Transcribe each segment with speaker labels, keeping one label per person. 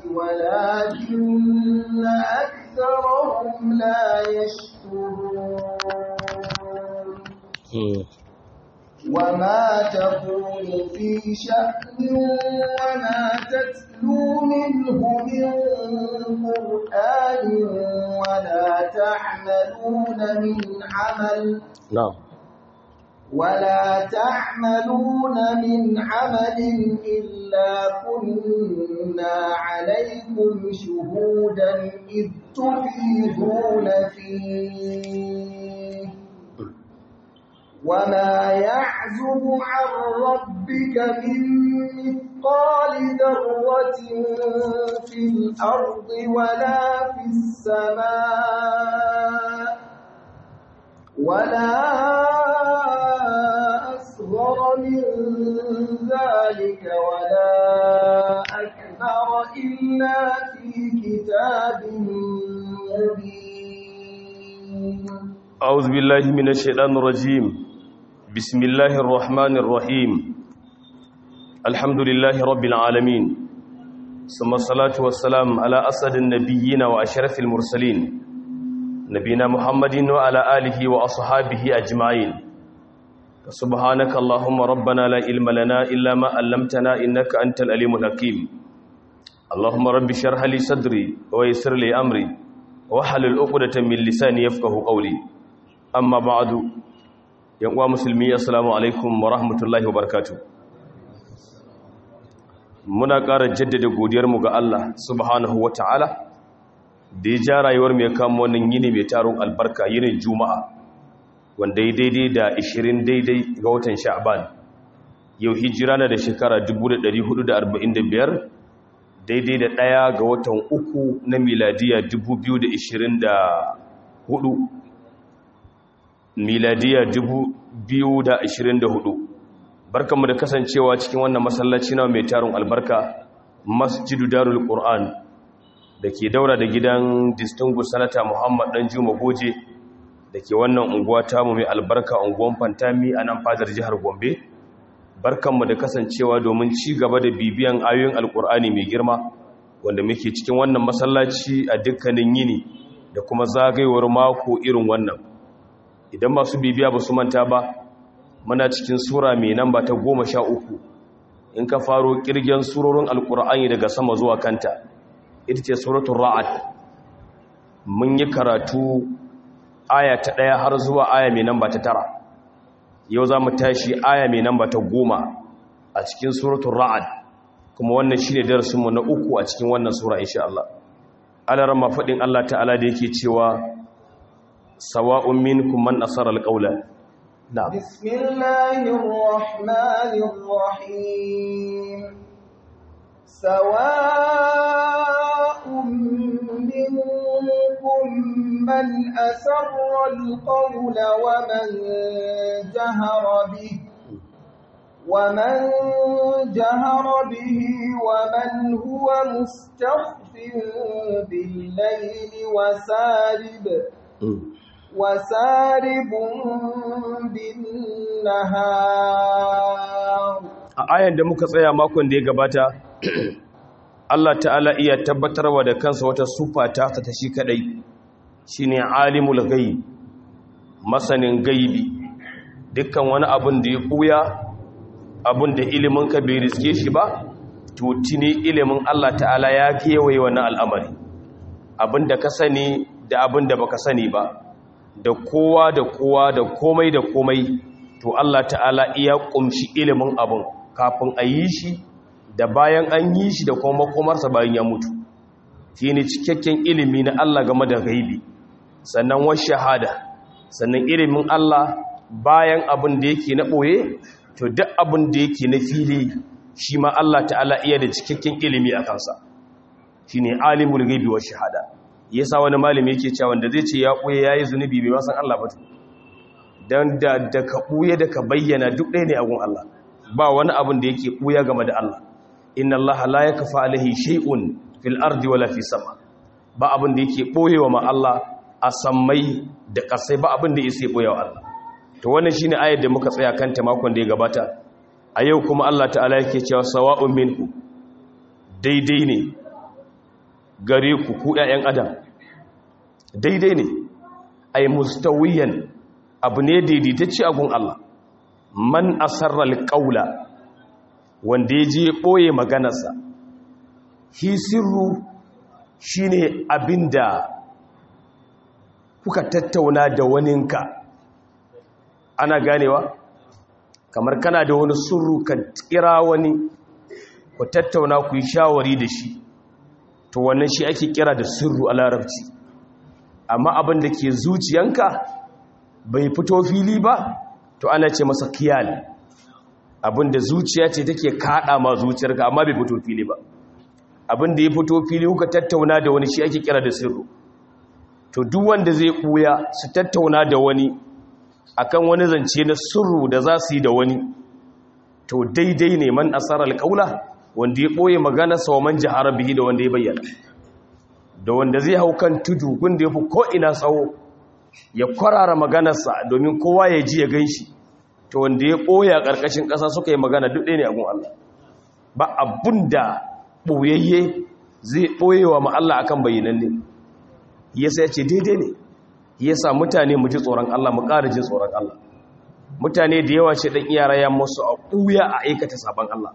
Speaker 1: ولكن أكثرهم لا يشكرون وما تكون في شأن وما تتلو منه من قرآن ولا تعملون من عمل
Speaker 2: نعم
Speaker 1: ولا تعملون من عمل إلا كنا عليكم شهودا إذ تفيضون فيه وما يعزب عن ربك من مثقال ذرة في الأرض ولا في السماء ولا أصغر من ذلك ولا أكبر إلا في كتاب مبين
Speaker 2: أعوذ بالله من الشيطان الرجيم بسم الله الرحمن الرحيم الحمد لله رب العالمين ثم الصلاة والسلام على أسد النبيين وأشرف المرسلين نبينا محمد وعلى آله وأصحابه أجمعين سبحانك اللهم ربنا لا علم لنا إلا ما علمتنا إنك أنت الأليم الحكيم اللهم رب اشرح لي صدري ويسر لي أمري واحلل عقدة من لساني يفقه قولي amma ba'adu yan uwa musulmi assalamu alaikum wa rahmatullahi wa barakatuh muna ƙara jaddada godiyar mu ga Allah subhanahu wa ta'ala da ya ja rayuwar mu ya kama wannan yini mai taron albarka yinin juma'a wanda ya daidai da 20 daidai ga watan sha'ban yau hijira na da shekara 1445 daidai da ɗaya ga watan uku na miladiya 2024 miladiya 2024 barkanmu da kasancewa cikin wannan masallaci na mai tarin albarka masjidu darul qur'an da ke daura da gidan distinguished sanata muhammad dan juma goje da ke wannan unguwa tamu mai albarka unguwan fantami a nan fadar jihar gombe barkanmu da kasancewa domin ci gaba da bibiyan ayoyin alkur'ani mai girma wanda muke cikin wannan masallaci a dukkanin yini da kuma zagayewar mako irin wannan idan masu bibiya ba su manta ba muna cikin sura mai namba ta goma sha uku in ka faro kirgen surorin alkur'ani daga sama zuwa kanta ita ce suratun ra'ad mun yi karatu aya ta ɗaya har zuwa aya mai namba ta tara yau za mu tashi aya mai namba ta goma a cikin suratun ra'ad kuma wannan shi ne darasinmu na uku a cikin wannan sura insha Allah alaran mafaɗin Allah ta'ala da yake cewa sawa'un minkum man asara alqawla na'am
Speaker 1: bismillahir rahmanir rahim sawa'un minkum man asarra alqawla wa man jahara bihi ومن جهر به ومن هو مستخف بالليل وسارب وسارب بالنهار
Speaker 2: a ayan da muka tsaya makon da ya gabata Allah ta'ala iya tabbatarwa da kansa wata sufa ta ta shi kadai shine alimul ghaib masanin gaibi dukkan wani abun da ya buya abun da ilimin ka bai riske shi ba to tuni ilimin Allah ta'ala ya kewaye wannan al'amari abin da ka sani da abin da baka sani ba da kowa da kowa da komai da komai to Allah ta'ala iya kumshi ilimin abin kafin a yi shi da bayan an yi shi da kuma makomarsa bayan ya mutu shi ne cikakken ilimi na Allah game da gaibi sannan wa shahada sannan ilimin Allah bayan abin da yake na ɓoye to duk abin da yake na fili shi ma Allah ta'ala iya da cikakken ilimi a kansa shi ne alimul gaibi wa shahada yasa wani malami yake cewa wanda zai ce ya ɓuye ya yi zunubi bai masan Allah ba don da da ka ɓuye da ka bayyana duk ɗaya ne a gun Allah ba wani abin da yake ɓuya game da Allah inna Allah la yakfa alaihi shay'un fil ardi wala fi sama ba abin da yake ɓoyewa ma Allah a sammai da ƙasai ba abin da yake ɓoyewa Allah to wannan shine ayar da muka tsaya kanta makon da ya gabata a yau kuma Allah ta'ala yake cewa sawa'un minku daidai ne gare ku ku ƴaƴan adam daidai ne ay mustawiyan abu ne daidaitacce a gun Allah man asarra alqaula wanda yaje boye maganarsa hi sirru shine abinda kuka tattauna da waninka ana ganewa kamar kana da wani surru ka kira wani ku tattauna ku yi shawari da shi to wannan shi ake kira da sirru a larabci amma abin da ke zuciyanka bai fito fili ba to ana ce masa kiyal abin da zuciya ce take kada ma zuciyarka amma bai fito fili ba abin da ya fito fili kuka tattauna da wani shi ake kira da sirru to duk wanda zai buya su tattauna da wani akan wani zance na sirru da za su yi da wani to daidai ne man asarar kaula wanda ya ɓoye magana sa wa man jihara bihi da wanda ya bayyana da wanda zai hau kan tudu gunda ya fi ko'ina tsawo ya kwarara maganarsa domin kowa ya ji ya gan shi to wanda ya ɓoye a ƙarƙashin ƙasa suka yi magana duk ɗaya ne a gun Allah ba abun da ɓoyayye zai ɓoye wa ma'alla akan bayyanan ne yasa ya ce daidai ne yasa mutane mu ji tsoron Allah mu ƙara jin tsoron Allah mutane da yawa ce ɗan iyara ya musu a ɓuya a aikata sabon Allah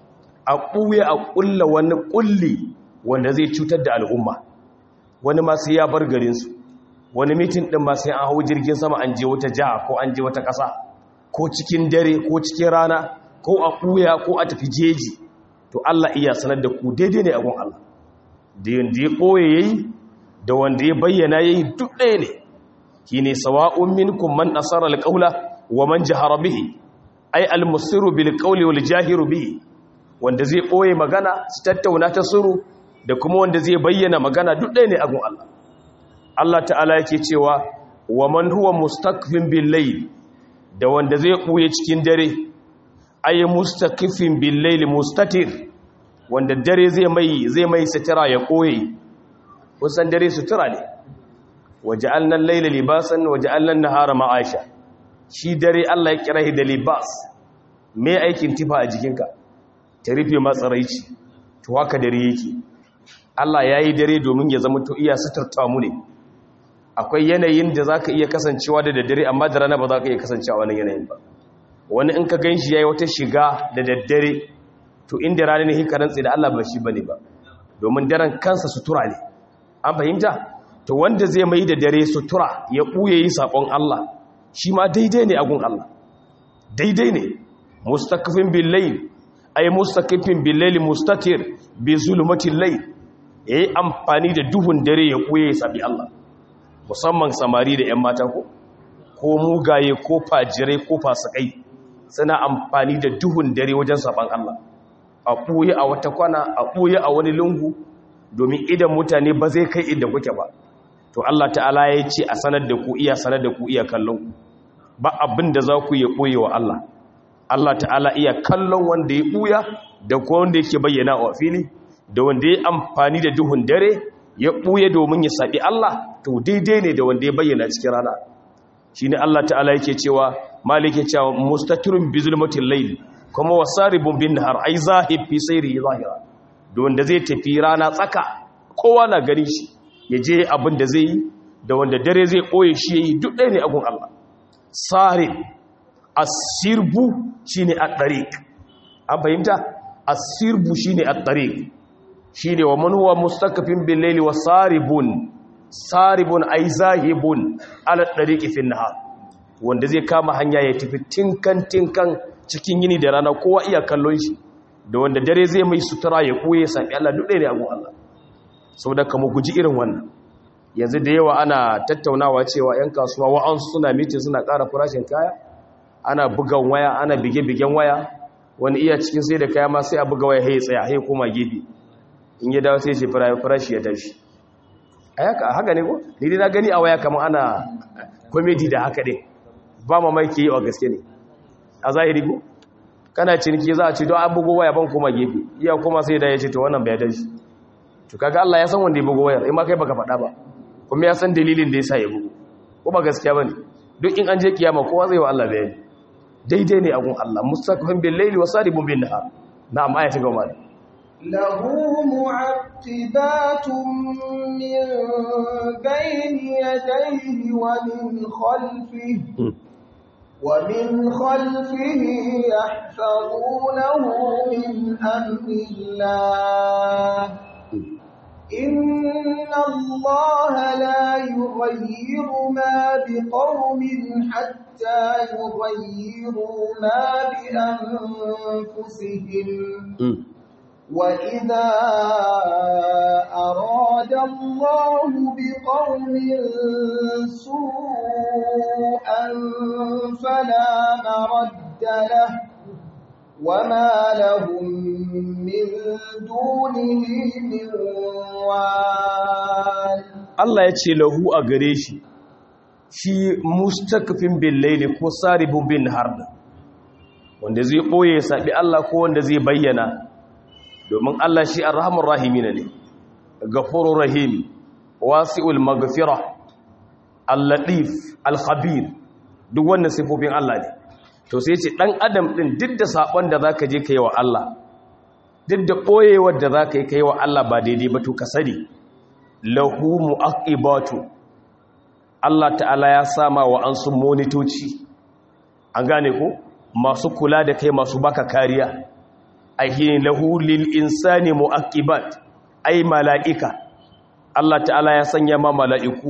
Speaker 2: a ɓuya a ƙulla wani ƙulli wanda zai cutar da al'umma wani masu ya bar garinsu wani mitin ɗin masu an hau jirgin sama an je wata jiha ko an je wata ƙasa ko cikin dare ko cikin rana ko a ɓuya ko a tafi jeji to Allah iya sanar da ku daidai ne a gun Allah da yanda ya ɓoye ya yi da wanda ya bayyana ya yi duk ɗaya ne shi ne sawa'un minkum man asara alƙaula wa man jahara bihi ai almusiru bil qawli wal jahiru bihi wanda zai ɓoye magana su tattauna ta suru da kuma wanda zai bayyana magana duk ɗaya ne a gun Allah Allah ta'ala yake cewa wa man huwa mustakfin bil layl da wanda zai ɓoye cikin dare ay mustakfin bil layl mustatir wanda dare zai mai zai mai sitira ya koye kusan dare sutura ne waja'alna al-layla libasan waja'alna an-nahara ma'asha shi dare Allah ya kira da libas me aikin tifa a jikinka ta rufe matsaraici to haka dare yake Allah yayi dare domin ya zama to iya suturta mu ne akwai yanayin da zaka iya kasancewa da daddare amma da rana ba za ka iya kasancewa wannan yanayin ba wani in ka ganshi yayi wata shiga da daddare to inda rana ne hikarin tsaye da Allah ba shi bane ba domin daren kansa sutura ne an fahimta to wanda zai mai da dare sutura ya ɓuye yi saƙon Allah shi ma daidai ne agun Allah daidai ne mustakafin billayl ay mustakafin billayl mustatir bi zulmatil layl yayi amfani da duhun dare ya ɓuye ya sabi Allah musamman samari da 'yan mata ko ko mugaye ko fajirai ko fasikai suna amfani da duhun dare wajen saban Allah a ɓuye a wata kwana a ɓuye a wani lungu domin idan mutane ba zai kai inda kuke ba to Allah ta'ala ya ce a sanar da ku iya sanar da ku iya kallon ku ba abin da za ku iya ɓoye wa Allah Allah ta'ala iya kallon wanda ya ɓuya da kuma wanda yake bayyana wa fili da wanda ya amfani da duhun dare ya ɓuye domin ya saɓi Allah to daidai ne da wanda ya bayyana cikin rana shi ne Allah ta'ala yake cewa malik yake cewa mustatirun bi zulmatil layl kuma wasaribun bin nahar ai zahib fi sayri zahira da wanda zai tafi rana tsaka kowa na gani shi ya je abin da zai yi da wanda dare zai ɓoye shi ya yi duk ɗaya ne agun Allah sarib asirbu shi ne a ɗariƙ an fahimta asirbu shi ne a ɗariƙ shi ne wa manuwa mustakafin bin wa saribun saribun ai zahibun ala ɗariƙi fin nahar wanda zai kama hanya ya tafi tinkan tinkan cikin yini da rana kowa iya kallon shi da wanda dare zai mai sutura ya ɓoye sami Allah duk ɗaya ne agun Allah sau da kama guji irin wannan yanzu da yawa ana tattaunawa cewa 'yan kasuwa wa'ansu suna mitin suna ƙara farashin kaya ana bugan waya ana bige-bigen waya wani iya cikin sai da kaya ma sai a buga waya hai tsaya hai koma gefe in ya dawo sai ce farashi ya tashi a yaka haka ne ko ni dai na gani a waya kamar ana komedi da haka ɗin ba mamaki yi wa gaske ne a zahiri ko kana ciniki za a ce don an bugo waya ban koma gefe iya koma sai da ya ce to wannan bai tashi to kaga Allah ya san wanda ya bugo wayar in ma kai baka faɗa ba kuma ya san dalilin da yasa ya bugo ko ba gaskiya bane duk in an je kiyama kowa zai wa Allah bayani daidai ne a gun Allah mustaqim bil layli wa saribun bin nahar na'am aya ta gaba
Speaker 1: له معقبات من بين يديه ومن خلفه ومن خلفه يحفظونه من أمر الله إن الله لا يغير ما بقوم حتى يغيروا ما بأنفسهم وإذا أراد الله بقوم سوءا فلا مرد له وما لهم من دونه من وال
Speaker 2: Allah ya ce lahu a gare shi shi mustakfin bin laili ko saribun bin harda wanda zai ɓoye saɓi Allah ko wanda zai bayyana domin Allah shi arhamur rahimina ne gafurur rahim wasi'ul maghfira al-latif al-khabir duk wannan sifofin Allah ne to sai ce dan adam din duk da sakon da zaka je kai wa Allah duk da koyewar da zaka yi kai wa Allah ba daidai ba to ka sani lahu muaqibatu Allah ta'ala ya sama wa an sun monitoci an gane ko masu kula da kai masu baka kariya ahin lahu lil insani muaqibat ay malaika Allah ta'ala ya sanya ma mala'iku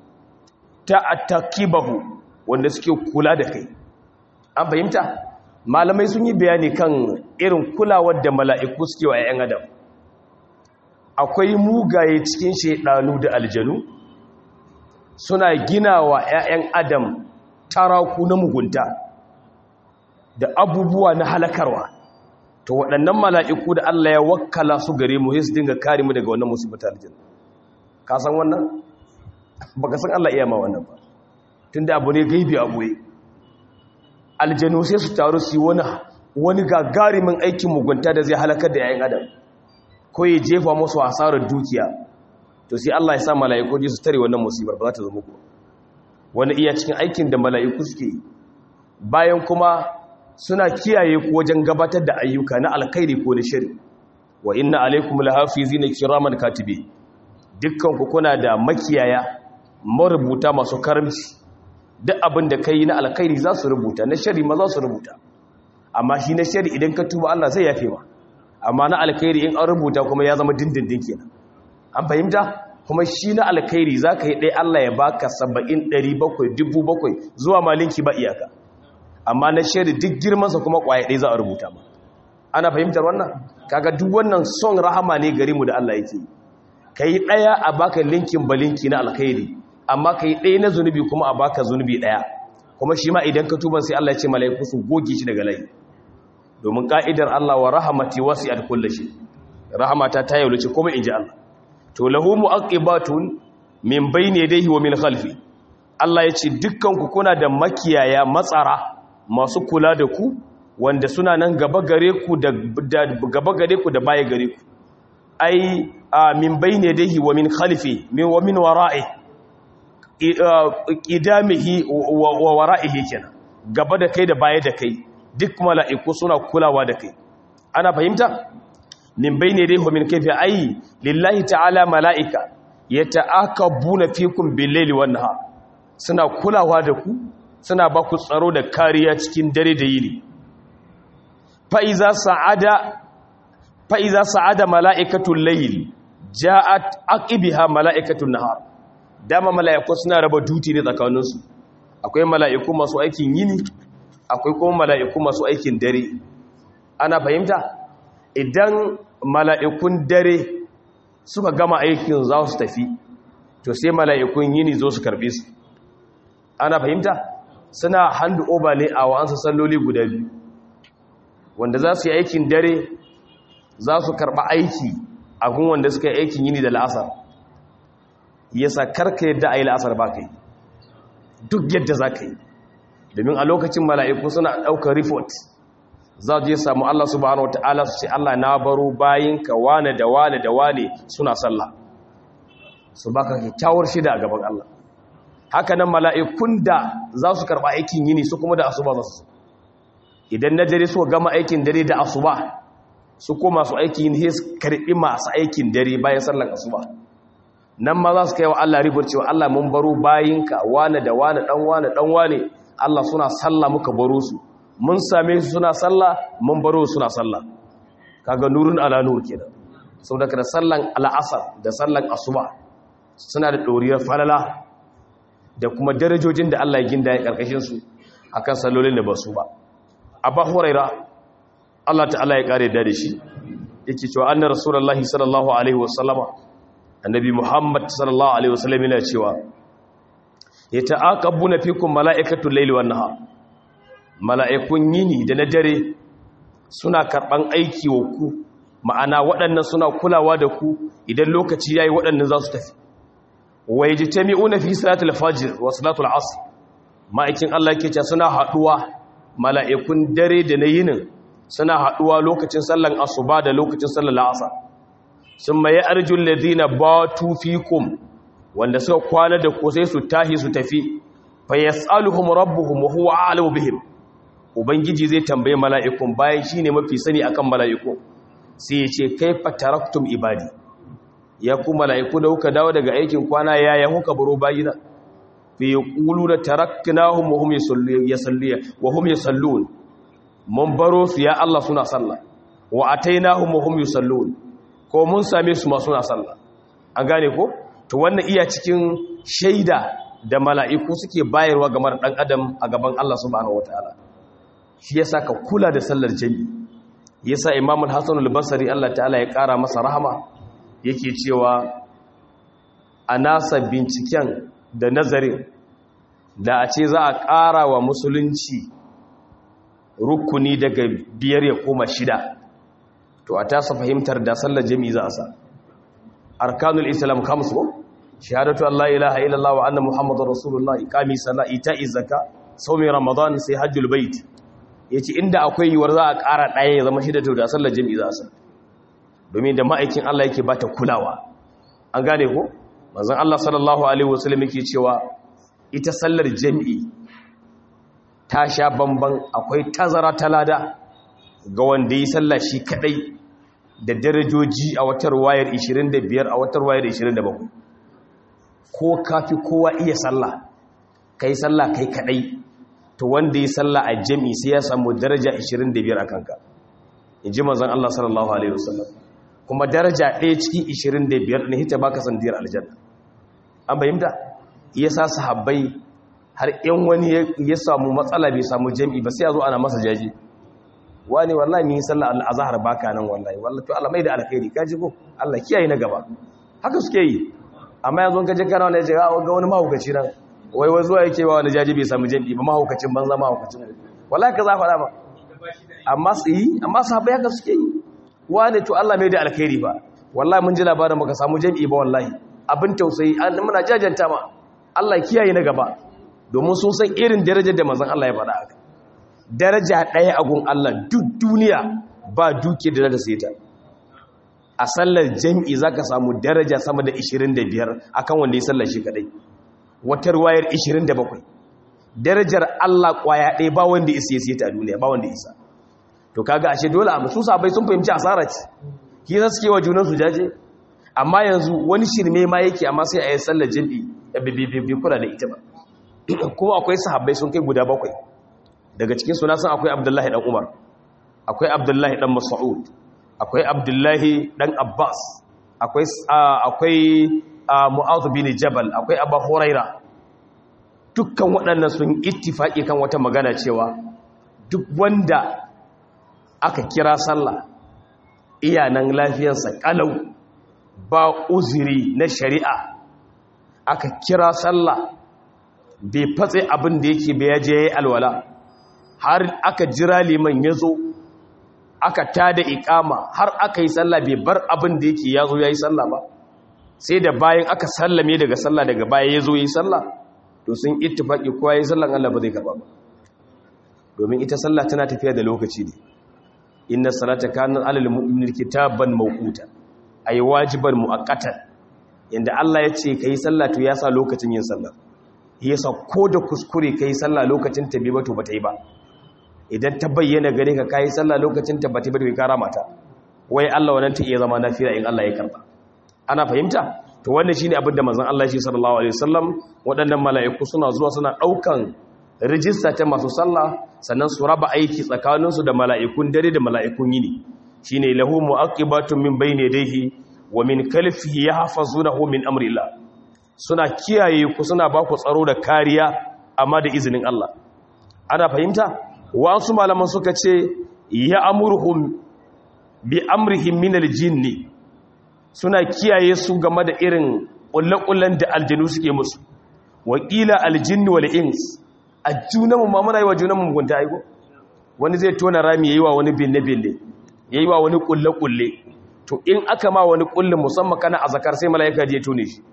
Speaker 2: ta'attakibahu wanda suke kula da kai an fahimta malamai sun yi bayani kan irin kulawar da mala'iku suke wa 'ya'yan adam akwai mugaye cikin shaidanu da aljanu suna gina wa 'ya'yan adam taraku na mugunta da abubuwa na halakarwa to waɗannan mala'iku da Allah ya wakkala su gare mu su dinga kare mu daga wannan musibata aljanu ka san wannan ba ka san Allah iya ma wannan ba tun da abu ne gaibi a ɓoye aljanu sai su taru su yi wani wani gagarimin aikin mugunta da zai halakar da yayin adam ko ya jefa musu hasarar dukiya to sai Allah ya sa mala'iku ji su tare wannan musibar ba za ta zama ku wani iya cikin aikin da mala'iku suke yi bayan kuma suna kiyaye ku wajen gabatar da ayyuka na alkhairi ko na shari wa inna alaikum lahafizina kiraman katibi dukkan ku kuna da makiyaya marubuta masu karamci duk abin da kai na alkhairi za su rubuta na shari ma za su rubuta amma shi na shari idan ka tuba Allah zai yafe ma amma na alkhairi in an rubuta kuma ya zama dindindin kenan an fahimta kuma shi na alkhairi za ka yi ɗaya Allah ya baka saba'in ɗari bakwai dubu bakwai zuwa malinki ba iyaka amma na shari duk girmansa kuma ƙwaya ɗaya za a rubuta ma ana fahimtar wannan kaga duk wannan son rahama ne gari mu da Allah yake ka yi ɗaya a baka linkin balinki na alkhairi amma ka yi ɗaya na zunubi kuma a baka zunubi ɗaya kuma shi ma idan ka tuban sai Allah ya ce mala'iku su goge shi daga layi domin ka'idar Allah wa rahamati wasi'at kulli shi rahamata ta yaulace kuma inji Allah to lahu mu'aqibatun min bayni yadayhi wa min khalfi Allah ya ce dukkan ku kuna da makiyaya matsara masu kula da ku wanda suna nan gaba gare ku da gaba gare ku da baya gare ku ai min bayni yadayhi wa min khalfi min wa min wara'i qidamihi wa wara'ihi kenan gaba da kai da baya da kai duk mala'iku suna kulawa da kai ana fahimta min bayni yadayhi wa min kayfi ai lillahi ta'ala mala'ika yata'akabuna fikum bil-laili wan-nahar suna kulawa da ku suna ba ku tsaro da kariya cikin dare da yini fa iza sa'ada fa iza sa'ada mala'ikatul layl ja'at aqibiha mala'ikatul nahar dama mala'iku suna raba duti ne tsakaninsu akwai mala'iku masu aikin yini akwai kuma mala'iku masu aikin dare ana fahimta idan mala'ikun dare suka gama aikin za su tafi to sai mala'ikun yini zo su karbe su ana fahimta suna handu over ne a wa'ansu salloli guda biyu wanda za su yi aikin dare za su karba aiki a gun wanda suka yi aikin yini da la'asar yasa karka yadda a yi la'asar ba ka yi duk yadda za ka yi domin a lokacin mala'iku suna ɗaukar report za je samu Allah subhanahu wata'ala su ce Allah na baro bayinka wane da wane da wane suna sallah su baka kyakkyawar shida a gaban Allah haka nan mala'ikun da za su karɓa aikin yini su kuma da asuba za su idan na dare su gama aikin dare da asuba su ko masu aiki ne su karbi masu aikin dare bayan sallar asuba nan ma za su kai wa Allah ribar cewa Allah mun baro bayinka wane da wane dan wane dan wane Allah suna sallah muka baro su mun same su suna sallah mun baro su suna sallah kaga nurun ala nur kenan saboda da sallan al'asar da sallan asuba suna da doriyar falala da kuma darajojin da Allah ya ginda ya karkashin su akan sallolin da ba su ba abba huraira Allah ta'ala ya kare da shi yake cewa annar rasulullahi sallallahu alaihi wasallama annabi muhammad sallallahu alaihi wasallam yana cewa yata'aqabuna fikum mala'ikatu layli wan nahar mala'ikun yini da na dare suna karban aiki wa ku ma'ana waɗannan suna kulawa da ku idan lokaci yayi waɗannan za su tafi wa yajtami'una fi salatul fajr wa salatul asr ma'aikin Allah yake cewa suna haduwa mala'ikun dare da na yinin suna haduwa lokacin sallan asuba da lokacin sallan asr summa ya'rujul ladina batu fikum wanda suka kwana da ku sai su tahi su tafi fa yas'aluhum rabbuhum wa huwa a'lamu bihim ubangiji zai tambaye mala'ikun bayan shine mafi sani akan mala'iku sai ya ce kaifa taraktum ibadi ya ku mala'iku da kuka dawo daga aikin kwana yaya kuka baro bayina fi yaquluna taraknahum wa hum yusalluna wa hum yusallun mun baro su ya Allah suna sallah wa atainahum wa hum yusallun ko mun same su ma suna sallah an gane ko to wannan iya cikin shaida da mala'iku suke bayarwa ga mar dan adam a gaban Allah subhanahu wataala shi yasa ka kula da sallar jami'i yasa Imam al-Hasan al-Basri Allah ta'ala ya kara masa rahama yake cewa a nasa binciken da nazarin da a ce za a ƙara wa musulunci rukuni daga biyar ya koma shida to a tasa fahimtar da sallar jami'i za a sa arkanul islam kamsu shahadatu Allah ilaha illallah wa anna muhammadar rasulullah iqami salat ita'i zakka sawmi ramadan sai hajjul bait yace inda akwai yiwuwar za a ƙara ɗaya ya zama shida to da sallar jami'i za a sa domin da ma'aikin Allah yake bata kulawa an gane ko manzon Allah sallallahu alaihi wasallam yake cewa ita sallar jami'i ta sha bamban akwai tazara ta lada ga wanda yi sallah shi kadai da darajoji a watar wayar 25 a watar wayar 27 ko kafi kowa iya sallah kai sallah kai kadai to wanda yi sallah a jami'i sai ya samu daraja 25 a kanka inji manzon Allah sallallahu alaihi wasallam kuma daraja ɗaya cikin 25 ne hita baka sandiyar aljanna an bayyanta yasa sahabbai har in wani ya samu matsala bai samu jami'i ba sai ya zo ana masa jaji wani wallahi min sallah al-azhar baka nan wallahi wallahi to Allah mai da alkhairi kaji ko Allah kiyaye na gaba haka suke yi amma yanzu ka je kana wani ya ce ga wani mahaukaci nan wai wai zuwa yake ba wani jaji bai samu jami'i ba mahaukacin banza mahaukacin wallahi ka za faɗa ba amma su yi amma sahabbai haka suke yi wani to Allah mai da alkhairi ba wallahi mun ji labarin baka samu jami'i ba wallahi abin tausayi muna jajanta ma Allah kiyaye na gaba domin sun san irin darajar da manzon Allah ya faɗa haka daraja ɗaya a gun Allah duk duniya ba duke da da sai ta a sallar jami'i zaka samu daraja sama da 25 akan wanda ya sallar shi kadai wata ruwayar 27 darajar Allah kwaya ɗaya ba wanda ya sai ta a duniya ba wanda isa to kaga ashe dole a musu sabai sun fahimci asara ce ki za suke wa junan su jaje amma yanzu wani shirme ma yake amma sai a yi sallar jami'i bai kula da ita ba kuma akwai sahabbai sun kai guda bakwai daga cikin suna sun akwai abdullahi dan umar akwai abdullahi dan mas'ud akwai abdullahi dan abbas akwai akwai mu'adh bin jabal akwai abu huraira dukkan waɗannan sun ittifaki kan wata magana cewa duk wanda aka kira sallah iyanan lafiyarsa kalau ba uzuri na shari'a aka kira sallah bai fatse abin da yake bai yaje yayi alwala har aka jira liman ya zo aka tada ikama har aka yi sallah bai bar abin da yake ya zo ya yi sallah ba sai da bayan aka sallame daga sallah daga baya ya zo ya yi sallah to sun ittifaki kowa ya yi sallan Allah ba zai karba ba domin ita sallah tana tafiya da lokaci ne inna salata kanat alal mu'minina kitaban mawquta ay wajiban muaqqatan yanda Allah ya ce kai sallah to ya sa lokacin yin sallah yasa ko da kuskure kai sallah lokacin ta bai ba to bata yi ba idan ta bayyana gare ka kai sallah lokacin ta bata bai kara mata wai Allah wannan ta iya zama nafila in Allah ya karba ana fahimta to wannan shine abin da manzon Allah shi sallallahu alaihi wasallam waɗannan mala'iku suna zuwa suna daukan rijista ta masu sallah sannan su raba aiki tsakaninsu da mala'ikun dare da mala'ikun yini shine lahu mu'aqibatun min bayni yadayhi wa min khalfihi yahfazunahu min amrillah suna kiyaye ku suna ba ku tsaro da kariya amma da izinin Allah ana fahimta wasu malaman suka ce ya amurhum bi amrihim min aljinni suna kiyaye su game da irin kullakullan da aljinu suke musu wakila aljinni wal ins ajunanmu ma muna yi wa junanmu mugunta aiko wani zai tona rami yayi wa wani binne binne yayi wa wani kulle to in aka ma wani kullin musamman kana azakar sai malaika je tone shi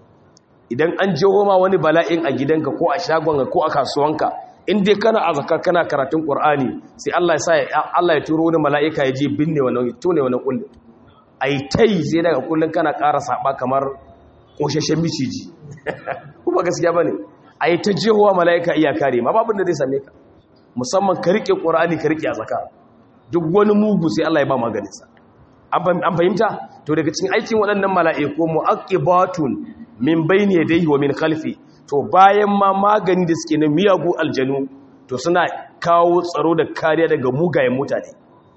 Speaker 2: idan an jeho ma wani bala'in a gidanka ko a shagonka ko a kasuwanka in dai kana azaka kana karatun qur'ani sai Allah ya sa Allah ya turo wani mala'ika ya je binne wannan tone wannan kullin ai tai sai daga kullun kana ƙara saba kamar koshashen miciji kuma gaskiya bane ai ta jehowa mala'ika iya kare ma babin da zai same ka musamman ka rike qur'ani ka rike azaka duk wani mugu sai Allah ya ba maganin sa an fahimta to daga cikin aikin waɗannan mala'iku mu'aqibatun min bayni yadayhi wa min khalfi to bayan ma magani da suke na miyagu aljanu to suna kawo tsaro da kariya daga mugayen mutane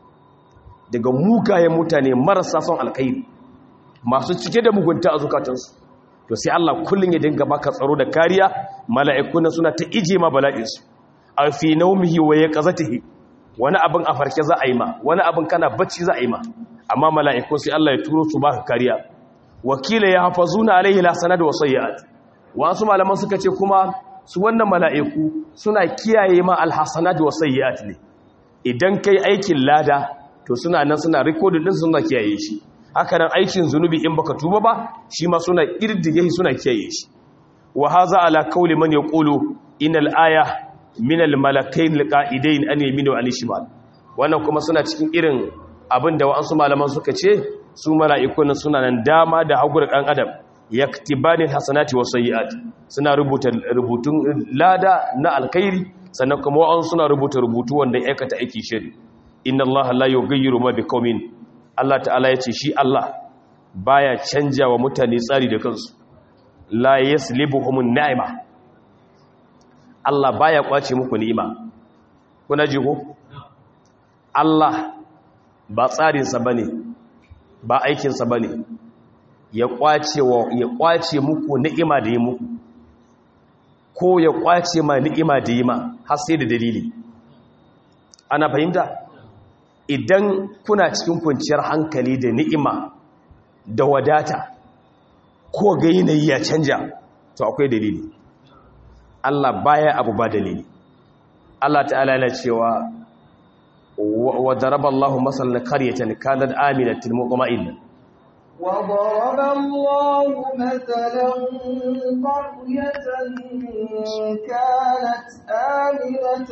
Speaker 2: daga mugayen mutane marasa son alkhairi masu cike da mugunta a zukatansu to sai Allah kullun ya dinga baka tsaro da kariya mala'ikuna suna ta ije ma bala'insu a fi naumihi wa yaqazatihi wani abin a farke za a yi ma wani abin kana bacci za a yi ma amma mala'ikun sai Allah ya turo su baka kariya wakila ya hafazuna alaihi lasanad wa sayyi'at wasu malaman suka ce kuma su wannan mala'iku suna kiyaye ma alhasanat wa sayyi'at ne idan kai aikin lada to suna nan suna recording din suna kiyaye shi haka nan aikin zunubi in baka tuba ba shi ma suna kirdige shi suna kiyaye shi wa hadha ala qawli man yaqulu inal aya min al malakain alqa'idain an yaminu wa an shimal wannan kuma suna cikin irin abinda wa'ansu malaman suka ce su mala'ikun suna nan dama da hagu da ɗan adam yaktibanin hasanati wa sayyi'at suna rubuta rubutun lada na alkhairi sannan kuma wa'an suna rubuta rubutu wanda ya aikata aiki shiri inna allaha la yughayyiru ma biqaumin Allah ta'ala yace shi Allah baya canja wa mutane tsari da kansu la yaslibuhum ni'ma Allah baya kwace muku ni'ima kuna ji ko Allah ba tsarinsa bane ba aikinsa bane ya kwace wa ya kwace muku ni'ima da yi muku ko ya kwace ma ni'ima da yi ma har sai da dalili ana fahimta idan kuna cikin kwanciyar hankali da ni'ima da wadata ko ga yanayi ya canja to akwai dalili Allah baya abu ba dalili Allah ta'ala yana cewa wa daraba Allahu masalan qaryatan kanat aminatan mutma'innah
Speaker 1: وضرب الله مثلا قرية كانت آمنة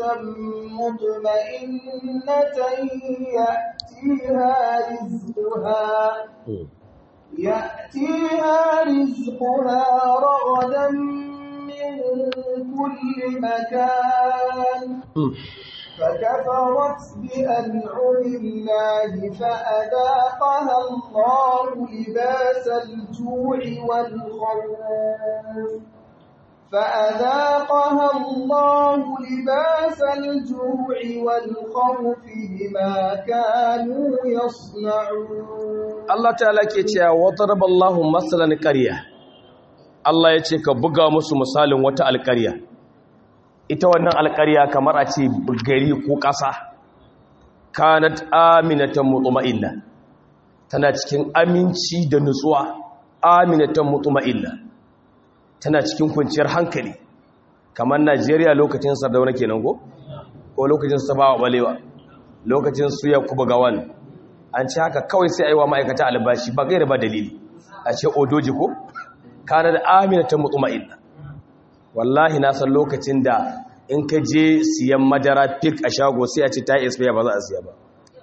Speaker 1: مطمئنة يأتيها رزقها يأتيها رزقها رغدا من كل مكان فكفرت بأنعم الله فأذاقها الله لباس الجوع والخوف فأذاقها الله لباس الجوع والخوف بما كانوا يصنعون
Speaker 2: الله تعالى كيتيا وضرب الله مثلا قرية الله يتي كبغا musu misalin wata alƙarya ita wannan alƙarya kamar a ce gari ko ƙasa kanat aminatan mutma'inna tana cikin aminci da nutsuwa aminatan mutma'inna tana cikin kwanciyar hankali kamar Najeriya lokacin Sardauna kenan ko ko lokacin Sabawa Balewa lokacin su Yakubu Gawan an ce haka kawai sai aiwa ma'aikata albashi ba gaira ba dalili a ce odoji ko kanat aminatan mutma'inna wallahi na san lokacin da in ka je siyan madara fik a shago sai a ce ta expire ba za a siya ba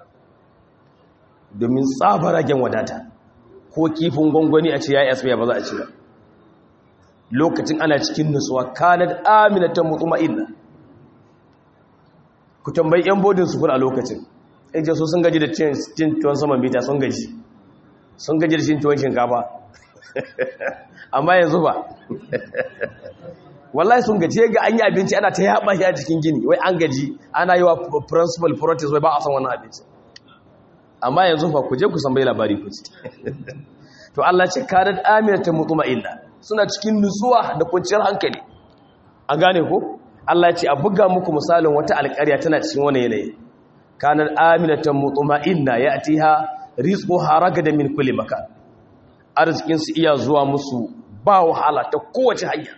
Speaker 2: domin tsabaragen wadata ko kifin gwangwani a ce ya expire ba za a ci ba lokacin ana cikin nutsuwa kanad aminatan mutuma'inna ku tambayi yan bodin sufur a lokacin in ce su sun gaji da cin tuwon saman bita sun gaji sun gaji da cin tuwon shinkafa amma yanzu ba wallahi sun gaji ga an yi abinci ana ta yaba shi a cikin gini wai an gaji ana yi wa principal protest wai ba a san wannan abinci amma yanzu fa ku je ku san bai labari ku ci to Allah ce kadat aminatan mutma'inna suna cikin nutsuwa da kwanciyar hankali an gane ko Allah ya ce a buga muku misalin wata alƙarya tana cikin wani yanayi kanar aminatan mutma'inna ya'tiha rizquha ragadan min kulli makan arzikin su iya zuwa musu ba wahala ta kowace hanya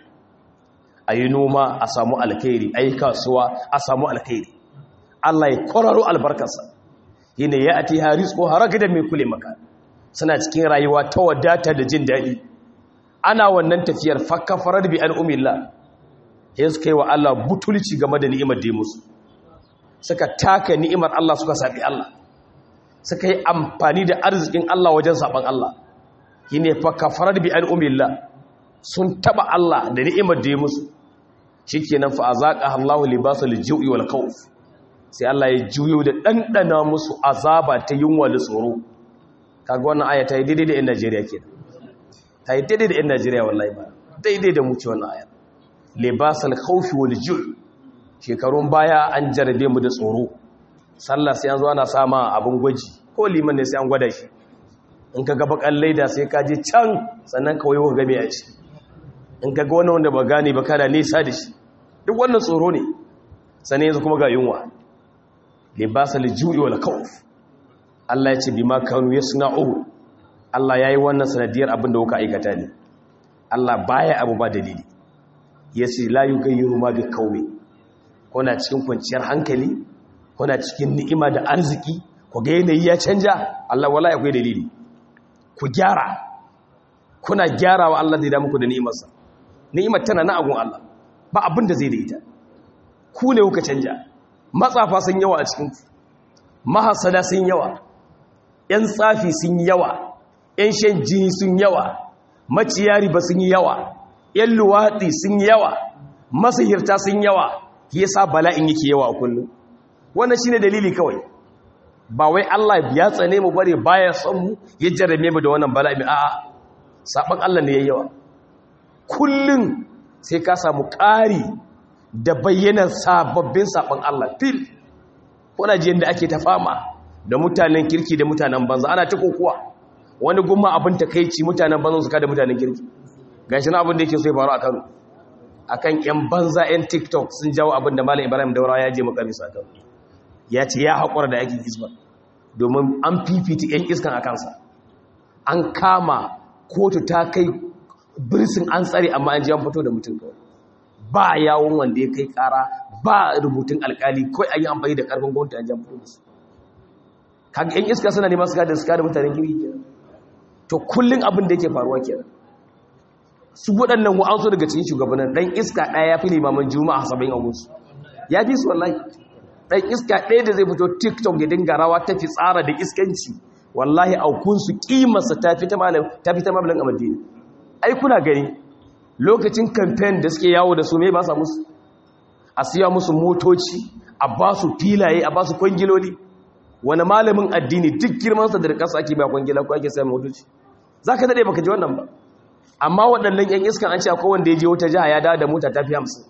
Speaker 2: ayi noma a samu alkhairi ayi kasuwa a samu alkhairi Allah ya kwararo albarkarsa yana ya'tiha rizquha ragadan min kulli makan suna cikin rayuwa ta wadata da jin daɗi ana wannan tafiyar fakkafarar bi al'umillah ya suka yi wa Allah butulci game da ni'imar da ya musu suka taka ni'imar Allah suka saɓi Allah suka yi amfani da arzikin Allah wajen saɓan Allah yi ne fakkafarar bi al'umillah sun taɓa Allah da ni'imar da ya musu shi ke nan fa a zaƙa Allah libasa lijiyoyi wal kawuf sai Allah ya juyo da ɗanɗana musu azaba ta yunwa da tsoro kaga wannan aya ta yi daidai da 'yan Najeriya ke ta yi daidai da 'yan Najeriya wallahi ba daidai da muke wannan aya libasal khawfi wal ju' shekarun baya an jarabe mu da tsoro sallah sai an zo ana sama abin gwaji ko liman ne sai an gwada shi in ka ga bakan laida sai ka je can sannan ka wayo ga me a ci in ka ga wani wanda ba gane ba kana nisa da shi duk wannan tsoro ne sannan yanzu kuma ga yunwa libasal ju'i wal khawf Allah ya ce bi ma kanu yasna'u Allah yayi wannan sanadiyar abin da kuka aikata ne Allah baya abu ba dalili yace la yughayyiru ma bi qaumi kuna cikin kwanciyar hankali kuna cikin ni'ima da arziki ku ga yanayi ya canja Allah wallahi akwai dalili ku gyara kuna gyarawa Allah zai da muku da ni'imarsa ni'imar tana na agun Allah ba abin da zai da ita ku ne kuka canja matsafa sun yawa a cikin mahasada sun yawa ‘yan tsafi sun yi yawa, ‘yan shan jini sun yawa, maciyari ba sun yi yawa, ‘yan luwaɗi sun yi yawa, masahirta sun yawa, ya sa bala'in yake yawa a kullum. Wannan shi ne dalili kawai, ba wai Allah ya tsane mu bare baya son mu ya jarame mu da wannan bala'in a'a, saɓon Allah ne ya yawa. Kullum sai ka samu ƙari da bayyanar sababbin saɓon Allah fil, kuna jiyan da ake ta fama. da mutanen kirki da mutanen banza ana ta kokuwa wani gumma abin takeici mutanen banza su kada mutanen kirki gashi na abin da yake so ya faru a Kano akan yan banza yan TikTok sun jawo abin da Malam Ibrahim Daura ya je makamis a Kano ya ce ya haƙura da aikin isma domin an fifita yan iskan a kansa an kama kotu ta kai birsin an tsare amma an ji an fito da mutum kawai ba yawon wanda ya kai kara ba rubutun alkali kawai an yi amfani da karfin gwamnati an ji an fito da su kaga yan iska suna neman su kada su kada mutanen kirki kenan to kullun abin da yake faruwa kenan su waɗannan wa'ansu daga cikin shugabannin dan iska ɗaya ya fi limaman juma'a saba'in a musu ya fi su wallahi dan iska ɗaya da zai fito tiktok ya dinga rawa ta fi tsara da iskanci wallahi aukunsu kimarsa ta fi ta malam ta fi ta malam a madina ai kuna gani lokacin campaign da suke yawo da su me ba sa musu a siya musu motoci a ba su filaye a ba su kwangiloli wani malamin addini duk girmansa da ƙasa ake ba kwangila ko ake sayan motoci za ka daɗe baka ji wannan ba amma waɗannan ‘yan iskan an ce akwai wanda ya je wata jiha ya dawo da mota ta fi hamsin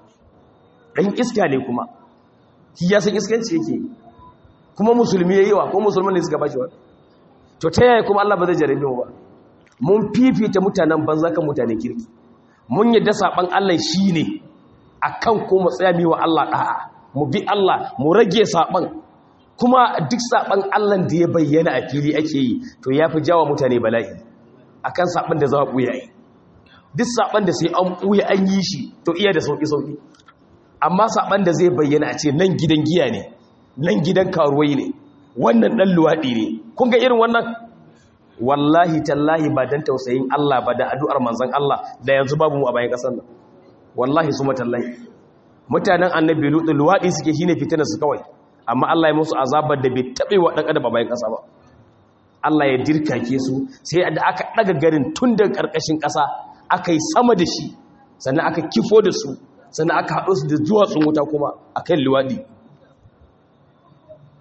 Speaker 2: ɗan iska ne kuma shi ya san iskanci yake kuma musulmi ya yi wa ko musulman ne suka ba shi wa to ta yaya kuma allah ba zai jarabe mu ba mun fifita mutanen banza kan mutanen kirki mun yadda saɓan allah shi ne a kan ko mu tsaya mi wa allah ɗa'a mu bi allah mu rage saɓan kuma duk saɓan allah da ya bayyana a fili ake yi to ya fi jawa mutane bala'i akan saban da za a ɓuya yi duk saban da sai an ɓuya an yi shi to iya da sauƙi-sauƙi amma saban da zai bayyana a ce nan gidan giya ne nan gidan karuwai ne wannan ɗan luwaɗi ne kun ga irin wannan wallahi tallahi ba don tausayin Allah ba da addu'ar manzan Allah da yanzu babu mu a bayan ƙasar nan wallahi su matallahi mutanen annabi lutu luwaɗi suke shi ne fitinar su kawai amma Allah ya musu azabar da bai taɓe wa ɗan adam a bayan ƙasa ba Allah ya dirkake su sai da aka daga garin tun daga ƙarƙashin ƙasa aka yi sama da shi sannan aka kifo da su sannan aka haɗo su da duwatsun wuta kuma a kan liwaɗi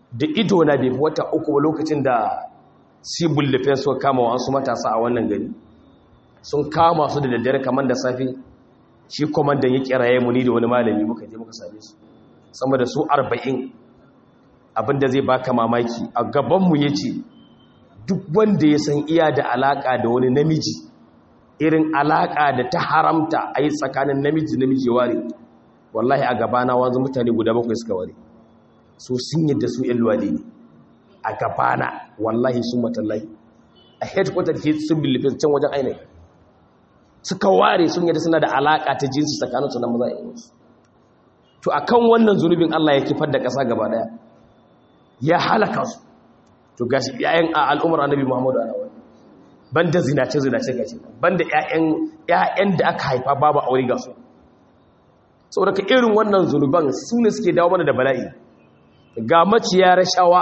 Speaker 2: da ido na bai fi wata uku ba lokacin da civil defense suka kama wa su matasa a wannan gari sun kama su da daddare kamar da safe shi kwamandan ya kiraye mu ni da wani malami muka je muka same su sama da su arba'in abinda zai baka mamaki a gabanmu ya ce duk wanda ya san iya da alaka da wani namiji irin alaka da ta haramta a yi tsakanin namiji namiji ware wallahi a gabana wanzu mutane guda bakwai suka ware su sun yadda su yan luwadi ne a gabana wallahi sun matallahi a headquarter ke sun bilifin can wajen ainihi suka ware sun yadda suna da alaka ta jinsi tsakaninsu na maza yanzu to akan wannan zunubin Allah ya kifar da ƙasa gaba daya ya halaka su to gashi ƴaƴan al'umar annabi Muhammadu ana wani banda zinace zinace gashi banda ƴaƴan ƴaƴan da aka haifa babu aure ga su saboda ka irin wannan zunuban su ne suke dawo mana da bala'i ga maciya rashawa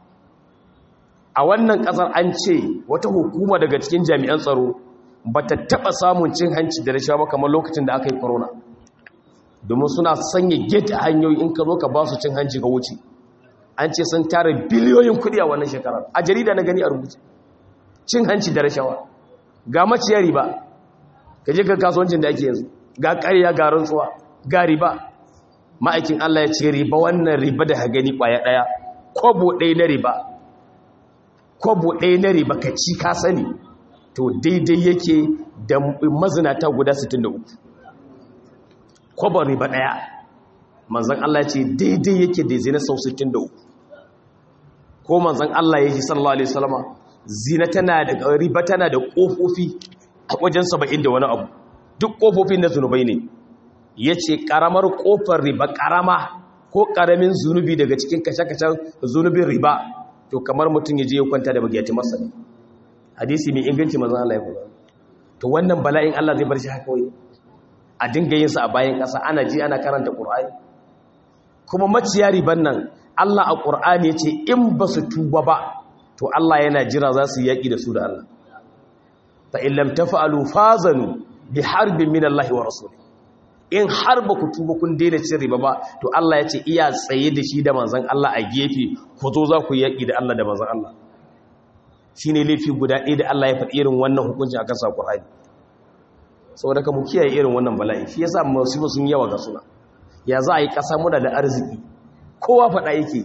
Speaker 2: a wannan ƙasar an ce wata hukuma daga cikin jami'an tsaro ba ta taɓa samun cin hanci da rashawa kamar lokacin da aka yi corona domin suna sanya gate a hanyoyi in ka zo ka ba su cin hanci ga wuce an ce sun tara biliyoyin kudi a wannan shekarar a jarida na gani a rubuce cin hanci da rashawa ga maciyar riba ka je ga kasuwancin da ake yanzu ga ƙarya ga rantsuwa ga riba ma'aikin Allah ya ce riba wannan riba da gani ƙwaya ɗaya kwabo ɗaya na riba kwabo ɗaya na riba ka ci ka sani to daidai yake da mazinata guda 63 kwabo riba ɗaya manzan Allah ce daidai yake da zina sau 63 ko manzan Allah ya ji sallallahu alaihi wasallama zina tana da riba tana da kofofi a wajen 70 da wani abu duk kofofin na zunubai ne yace karamar kofar riba karama ko karamin zunubi daga cikin kashe-kashen zunubin riba to kamar mutum ya je ya kwanta da bagiyati masa ne hadisi mai inganci manzan Allah ya faɗa to wannan bala'in Allah zai bar shi haka wai a dinga yin sa a bayan ƙasa ana ji ana karanta Qur'ani kuma maciya riban nan Allah a Qur'ani yace in ba su tuba ba to Allah yana jira za su yaki da su da Allah fa in lam taf'alu fazanu bi harbin min Allah wa rasuli in har ba ku tuba kun daina cin riba ba to Allah yace iya tsaye da shi da manzon Allah a gefe ku zo za ku yaki da Allah da manzon Allah shine laifi guda ɗaya da Allah ya faɗi irin wannan hukunci a kansa Qur'ani saboda ka mu kiyaye irin wannan bala'i shi yasa musibu sun yawa ga suna ya za a yi ƙasa muna da arziki kowa faɗa yake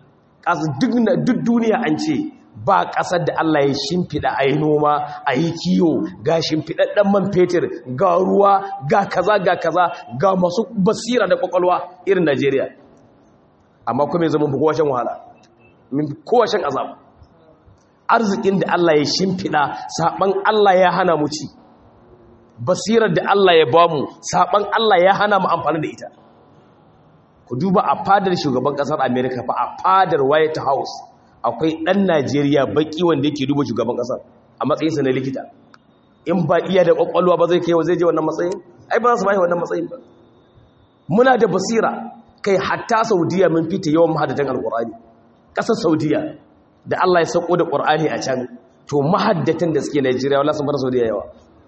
Speaker 2: duk duniya an ce ba ƙasar da Allah ya shimfiɗa a yi noma a yi kiyo ga shimfiɗaɗɗen man fetur ga ruwa ga kaza ga kaza ga masu basira da ƙwaƙwalwa irin Najeriya amma kuma zama fi kowashen wahala kowashen azab arzikin da Allah ya shimfiɗa saɓan Allah ya hana mu ci basirar da Allah ya bamu saɓan Allah ya hana mu amfani da ita ku duba a fadar shugaban kasar america fa a fadar white house akwai dan najeriya baki wanda yake duba shugaban kasar a matsayinsa na likita in ba iya da kwakwalwa ba zai kai wa zai je wannan matsayin ai ba za su bai wannan matsayin ba muna da basira kai hatta saudiya mun fita yawan mahaddatan alqur'ani kasar saudiya da Allah ya sako da qur'ani a can to mahaddatan da suke najeriya wallahi sun bar saudiya yawa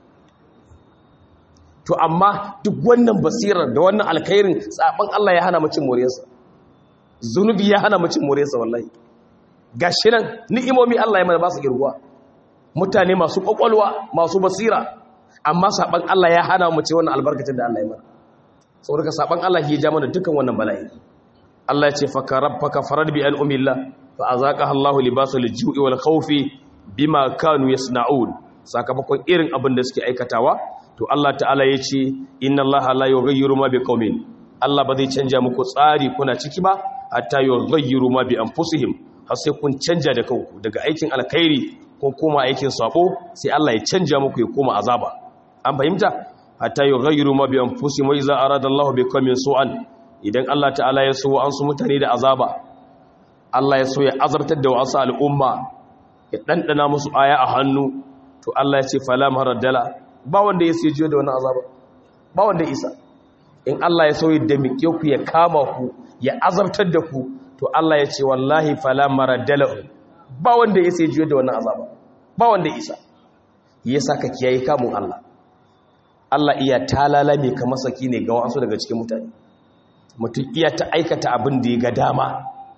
Speaker 2: to amma duk wannan basirar da wannan alkhairin tsaban Allah ya hana mu cin moriyarsa zunubi ya hana mu cin moriyarsa wallahi gashi nan ni'imomi Allah ya mana ba su girguwa mutane masu kwakwalwa masu basira amma saban Allah ya hana mu ci wannan albarkacin da Allah ya mana saboda saban Allah ya ja mana dukan wannan bala'i Allah ya ce fa karabbaka farad bi an umillah fa azaqaha Allahu libasul ju'i wal khawfi bima kanu yasna'un sakamakon irin abin da suke aikatawa to Allah ta'ala ya ce inna Allah la yughayyiru ma biqaumin Allah ba zai canja muku tsari kuna ciki ba hatta yughayyiru ma bi anfusihim har sai kun canja da kanku daga aikin alkhairi ko koma aikin sako sai Allah ya canja muku ya koma azaba an fahimta hatta yughayyiru ma bi anfusihim wa idza arada Allah biqaumin su'an idan Allah ta'ala ya so an su mutane da azaba Allah ya so ya azartar da wasu al'umma ya dandana musu aya a hannu to Allah ya ce fala maraddala ba wanda ya sai jiyo da wani azaba ba wanda isa in Allah ya sauyi da miƙe ku ya kama ku ya azabtar da ku to Allah ya ce wallahi fala maraddala ba wanda ya sai jiyo da wani azaba ba wanda isa yasa ka kiyaye kamun Allah Allah iya talala mai kamar saki ne ga wasu daga cikin mutane mutum iya ta aikata abin da ya ga dama to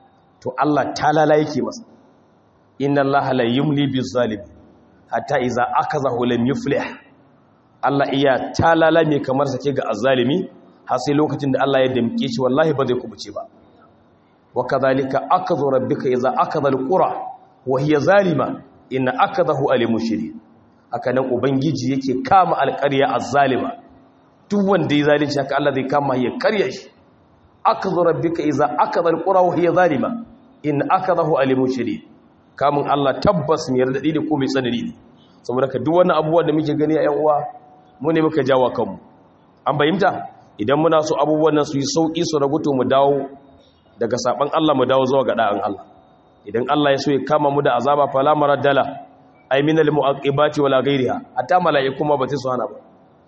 Speaker 2: to Allah talala yake masa inna Allah la yumli bizalim hatta iza akazahu lam yuflih Allah iya talala mai kamar sake ga azzalimi har sai lokacin da Allah ya damke shi wallahi ba zai kubuce ba wa kadhalika akadhu rabbika iza akadha alqura wa hiya zalima inna akadahu alimun shadid haka nan ubangiji yake kama alƙarya azzalima duk wanda ya zalunci haka Allah zai kama ya karya shi akadhu rabbika iza akadha alqura wa hiya zalima inna akadahu alimun shadid kamun Allah tabbas mai radadi ne ko mai tsanani ne saboda ka duk wannan abubuwan da muke gani a yan uwa mu ne muka jawo kanmu an bayyanta idan muna so abubuwan nan su yi sauki su raguto mu dawo daga saban Allah mu dawo zuwa ga da'an Allah idan Allah ya so ya kama mu da azaba fala maraddala ay min al muaqibati wala ghayriha hatta mala'iku ma ba su hana ba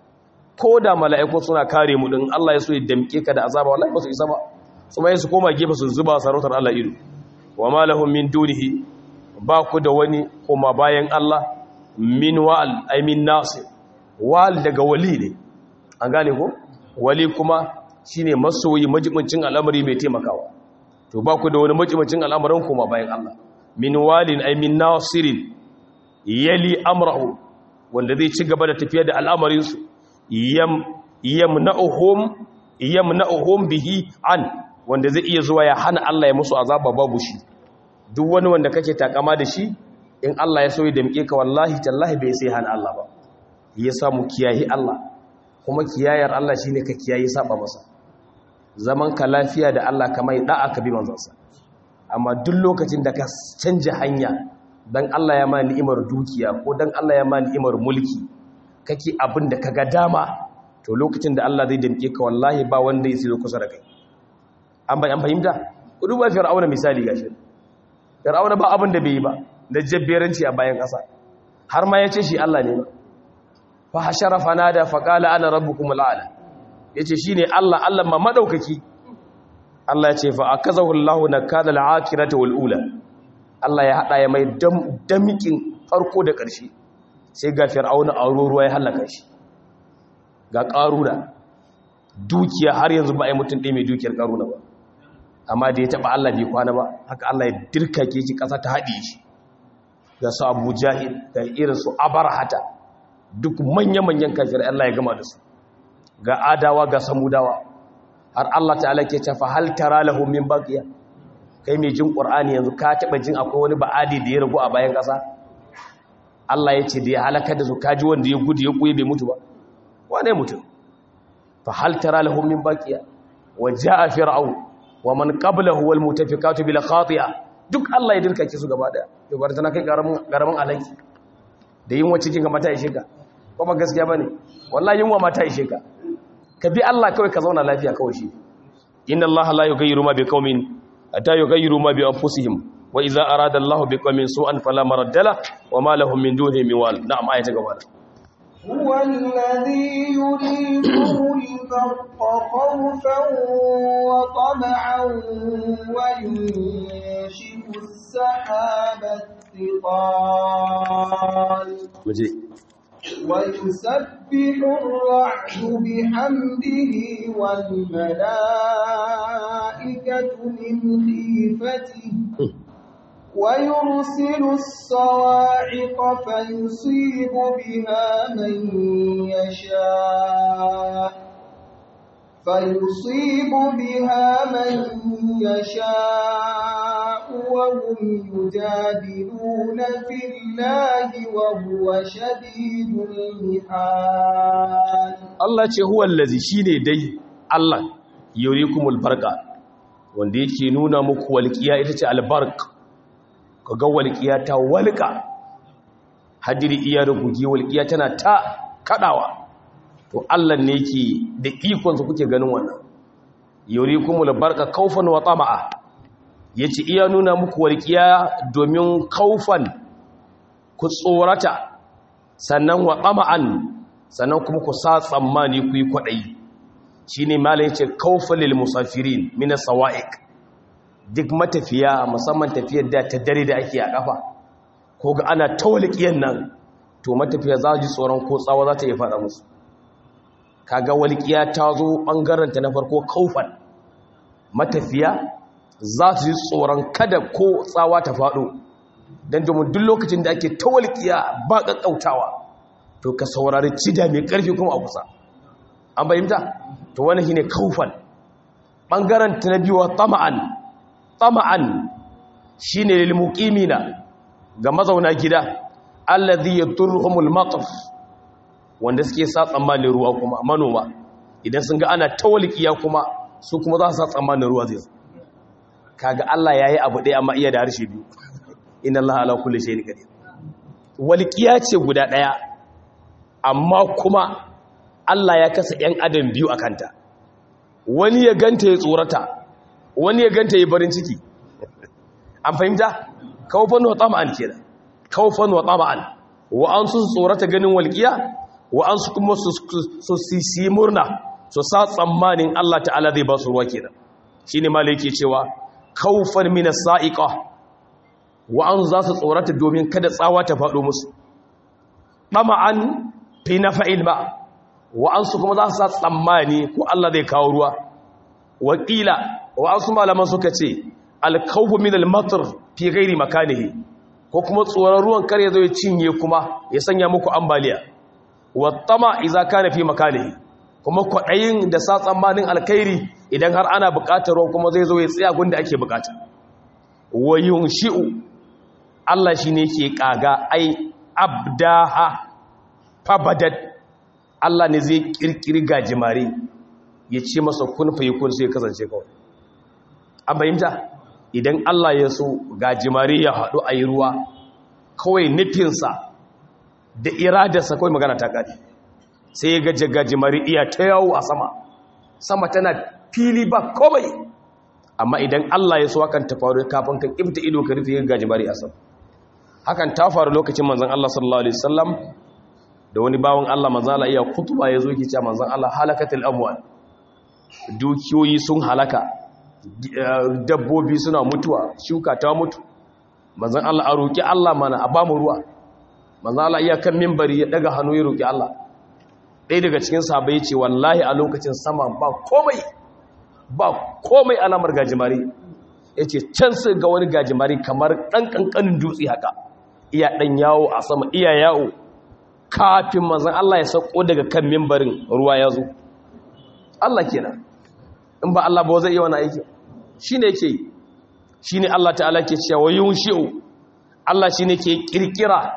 Speaker 2: ko da mala'iku suna kare mu din Allah ya so ya damke ka da azaba wallahi ba su isa ba su mai su koma gefe su zuba sarautar Allah ido wa ma lahum min dunihi ba ku da wani kuma bayan Allah min wal ay min nasir wal daga wali ne an gane ko wali kuma shine masoyi majibincin al'amari mai taimakawa to ba ku da wani majibincin al'amarin kuma bayan Allah min walin ay min nasirin yali amrahu wanda zai ci gaba da tafiya da al'amarin su yam yamna'uhum yamna'uhum bihi an wanda zai iya zuwa ya hana Allah ya musu azaba babu shi duk wani wanda kake takama da shi in Allah ya soyi da muke ka wallahi tallahi bai sai hana Allah ba ya samu kiyayi Allah kuma kiyayar Allah shine ka kiyayi saba masa zaman ka lafiya da Allah kamar da'a ka bi manzansa amma duk lokacin da ka canja hanya dan Allah ya ma ni'imar dukiya ko dan Allah ya ma ni'imar mulki kake abin da kaga dama to lokacin da Allah zai damke ka wallahi ba wanda ya zo kusa da kai an bai an fahimta ku duba fir'auna misali gashi fir'auna ba abin da bai yi ba da jabberanci a bayan ƙasa har ma ya ce shi Allah ne fa hashara fanada fa qala ana rabbukum al'ala yace shine Allah Allah ma madaukaki Allah ya ce fa akazahu Allahu nakala al'akhirati wal ula Allah ya hada ya mai damikin farko da ƙarshe sai ga fir'auna a ruwa ya halaka shi ga ƙaruna dukiya har yanzu ba ai mutum ɗaya mai dukiyar ƙaruna ba amma da ya taɓa Allah bai kwana ba haka Allah ya dirkake shi ƙasa ta haɗe shi ga su abu jahil ga irin su abarhata duk manya-manyan kafir Allah ya gama da su ga adawa ga samudawa har Allah ta'ala ke cafa hal tara lahu min baqiya kai mai jin qur'ani yanzu ka taba jin akwai wani ba'adi da ya ragu a bayan ƙasa Allah ya ce da ya halaka da su kaji wanda ya gudu ya kuye bai mutu ba wane mutum fa hal tara lahu min baqiya wa jaa fir'aun wa man qablahu wal mutafikatu bil khati'a duk Allah ya dirka ki su gaba daya to bar tana kai garamin garamin alaki da yin wacce kin ga mata ishe ka ko ba gaskiya bane wallahi yunwa mata ishe ka ka bi Allah kawai ka zauna lafiya kawai shi inna Allah la yughayyiru ma biqaumin hatta yughayyiru ma bi anfusihim wa idza arada Allah biqaumin su'an fala maraddala wa ma lahum min dunihi min wal na'am ayata gaba
Speaker 1: هو الذي يريكم البرق خوفا وطمعا وينشئ السحاب الثقال ويسبح الرعد بحمده والملائكة من خيفته ويرسل الصواعق فيصيب بها من يشاء فيصيب بها من يشاء وهم يجادلون في الله وهو شديد المحال
Speaker 2: Allah ce huwa allazi shine dai Allah yurikumul barqa wanda yake nuna muku walqiya ita ce albarq kaga walqiya ta walqa hadiri iya rugugi walqiya tana ta kadawa to Allah ne yake da ikon sa kuke ganin wannan yurikumul barqa kaufan wa tama'a yace iya nuna muku walqiya domin kaufan ku tsorata sannan wa tama'an sannan kuma ku sa tsammani ku yi kwaɗayi shi ne malin ya ce kaufalil musafirin mina sawa'ik duk matafiya musamman tafiyar da ta dare da ake a ƙafa ko ga ana tawalikiyan nan to matafiya za ji tsoron ko tsawa za ta yi faɗa musu kaga walƙiya ta zo ɓangaranta na farko kaufan matafiya za su ji tsoron kada ko tsawa ta faɗo don domin duk lokacin da ake tawalkiya ba ƙaƙƙautawa to ka saurari cida mai ƙarfi kuma a kusa an bayyanta to wani shine kaufan ɓangaren ta na biyuwa tama'an tama'an shi ne lilmuƙimina ga mazauna gida allazi yadurhumul mataf wanda suke sa tsammanin ruwa kuma manoma idan sun ga ana tawalkiya kuma su kuma za su sa tsammanin ruwa zai kaga Allah yayi abu ɗaya amma iya da harshe biyu inna Allah ala kulli shay'in qadir walqiya ce guda ɗaya amma kuma Allah ya kasa ‘yan adam biyu a kanta wani ya ganta ya tsorata wani ya ganta ya barin ciki an fahimta kawfan wa tsama'an ke da kawfan wa tsama'an wa'ansu su tsorata ganin walƙiya wa'ansu kuma su sisi murna su sa tsammanin Allah ta'ala zai ba su ruwa kenan shi ne ma yake cewa kawfan mina sa'iƙa wa'ansu za su tsorata domin kada tsawa ta faɗo musu ɗama'an fi na fa'il ba wa'ansu kuma za su sa tsammani ko Allah zai kawo ruwa wakila wa'ansu malaman suka ce alkaufu min almatar fi gairi makanihi ko kuma tsoron ruwan kar ya zo ya cinye kuma ya sanya muku ambaliya wattama iza kana fi makanihi kuma kwaɗayin da sa tsammanin alkairi idan har ana buƙatar ruwa kuma zai zo ya tsaya gunda ake buƙata wa yunshi'u Allah shine ke kaga ai abdaha fabadat Allah ne zai kirkiri gajimare ya ce masa kun fa kun sai kasance kawai an bayyanta idan Allah ya so gajimare ya haɗu a yi ruwa kawai nufinsa da iradarsa kawai magana ta ƙari sai ya gaje gajimare iya ta yawo a sama sama tana fili ba komai amma idan Allah ya so hakan ta faru kafin ka ƙibta ido ka rufe gajimare a sama hakan ta faru lokacin manzon Allah sallallahu alaihi wasallam da wani bawon Allah manzala iya kutuba ya zo ki ce manzan Allah halakatul amwal dukiyoyi sun halaka dabbobi suna mutuwa shuka ta mutu manzan Allah a roki Allah mana a bamu ruwa manzan Allah iya kan minbari ya daga hannu ya roki Allah ɗaya daga cikin sahabbai ya ce wallahi a lokacin sama ba komai ba komai alamar gajimare ya ce can sai ga wani gajimare kamar ɗan ƙanƙanin dutse haka iya ɗan yawo a sama iya yawo kafin manzan Allah ya sauko daga kan mimbarin ruwa ya zo Allah kenan in ba Allah ba zai iya wani aiki shi ne ke shi ne Allah ta'ala ke cewa yun shi'u Allah shi ne ke kirkira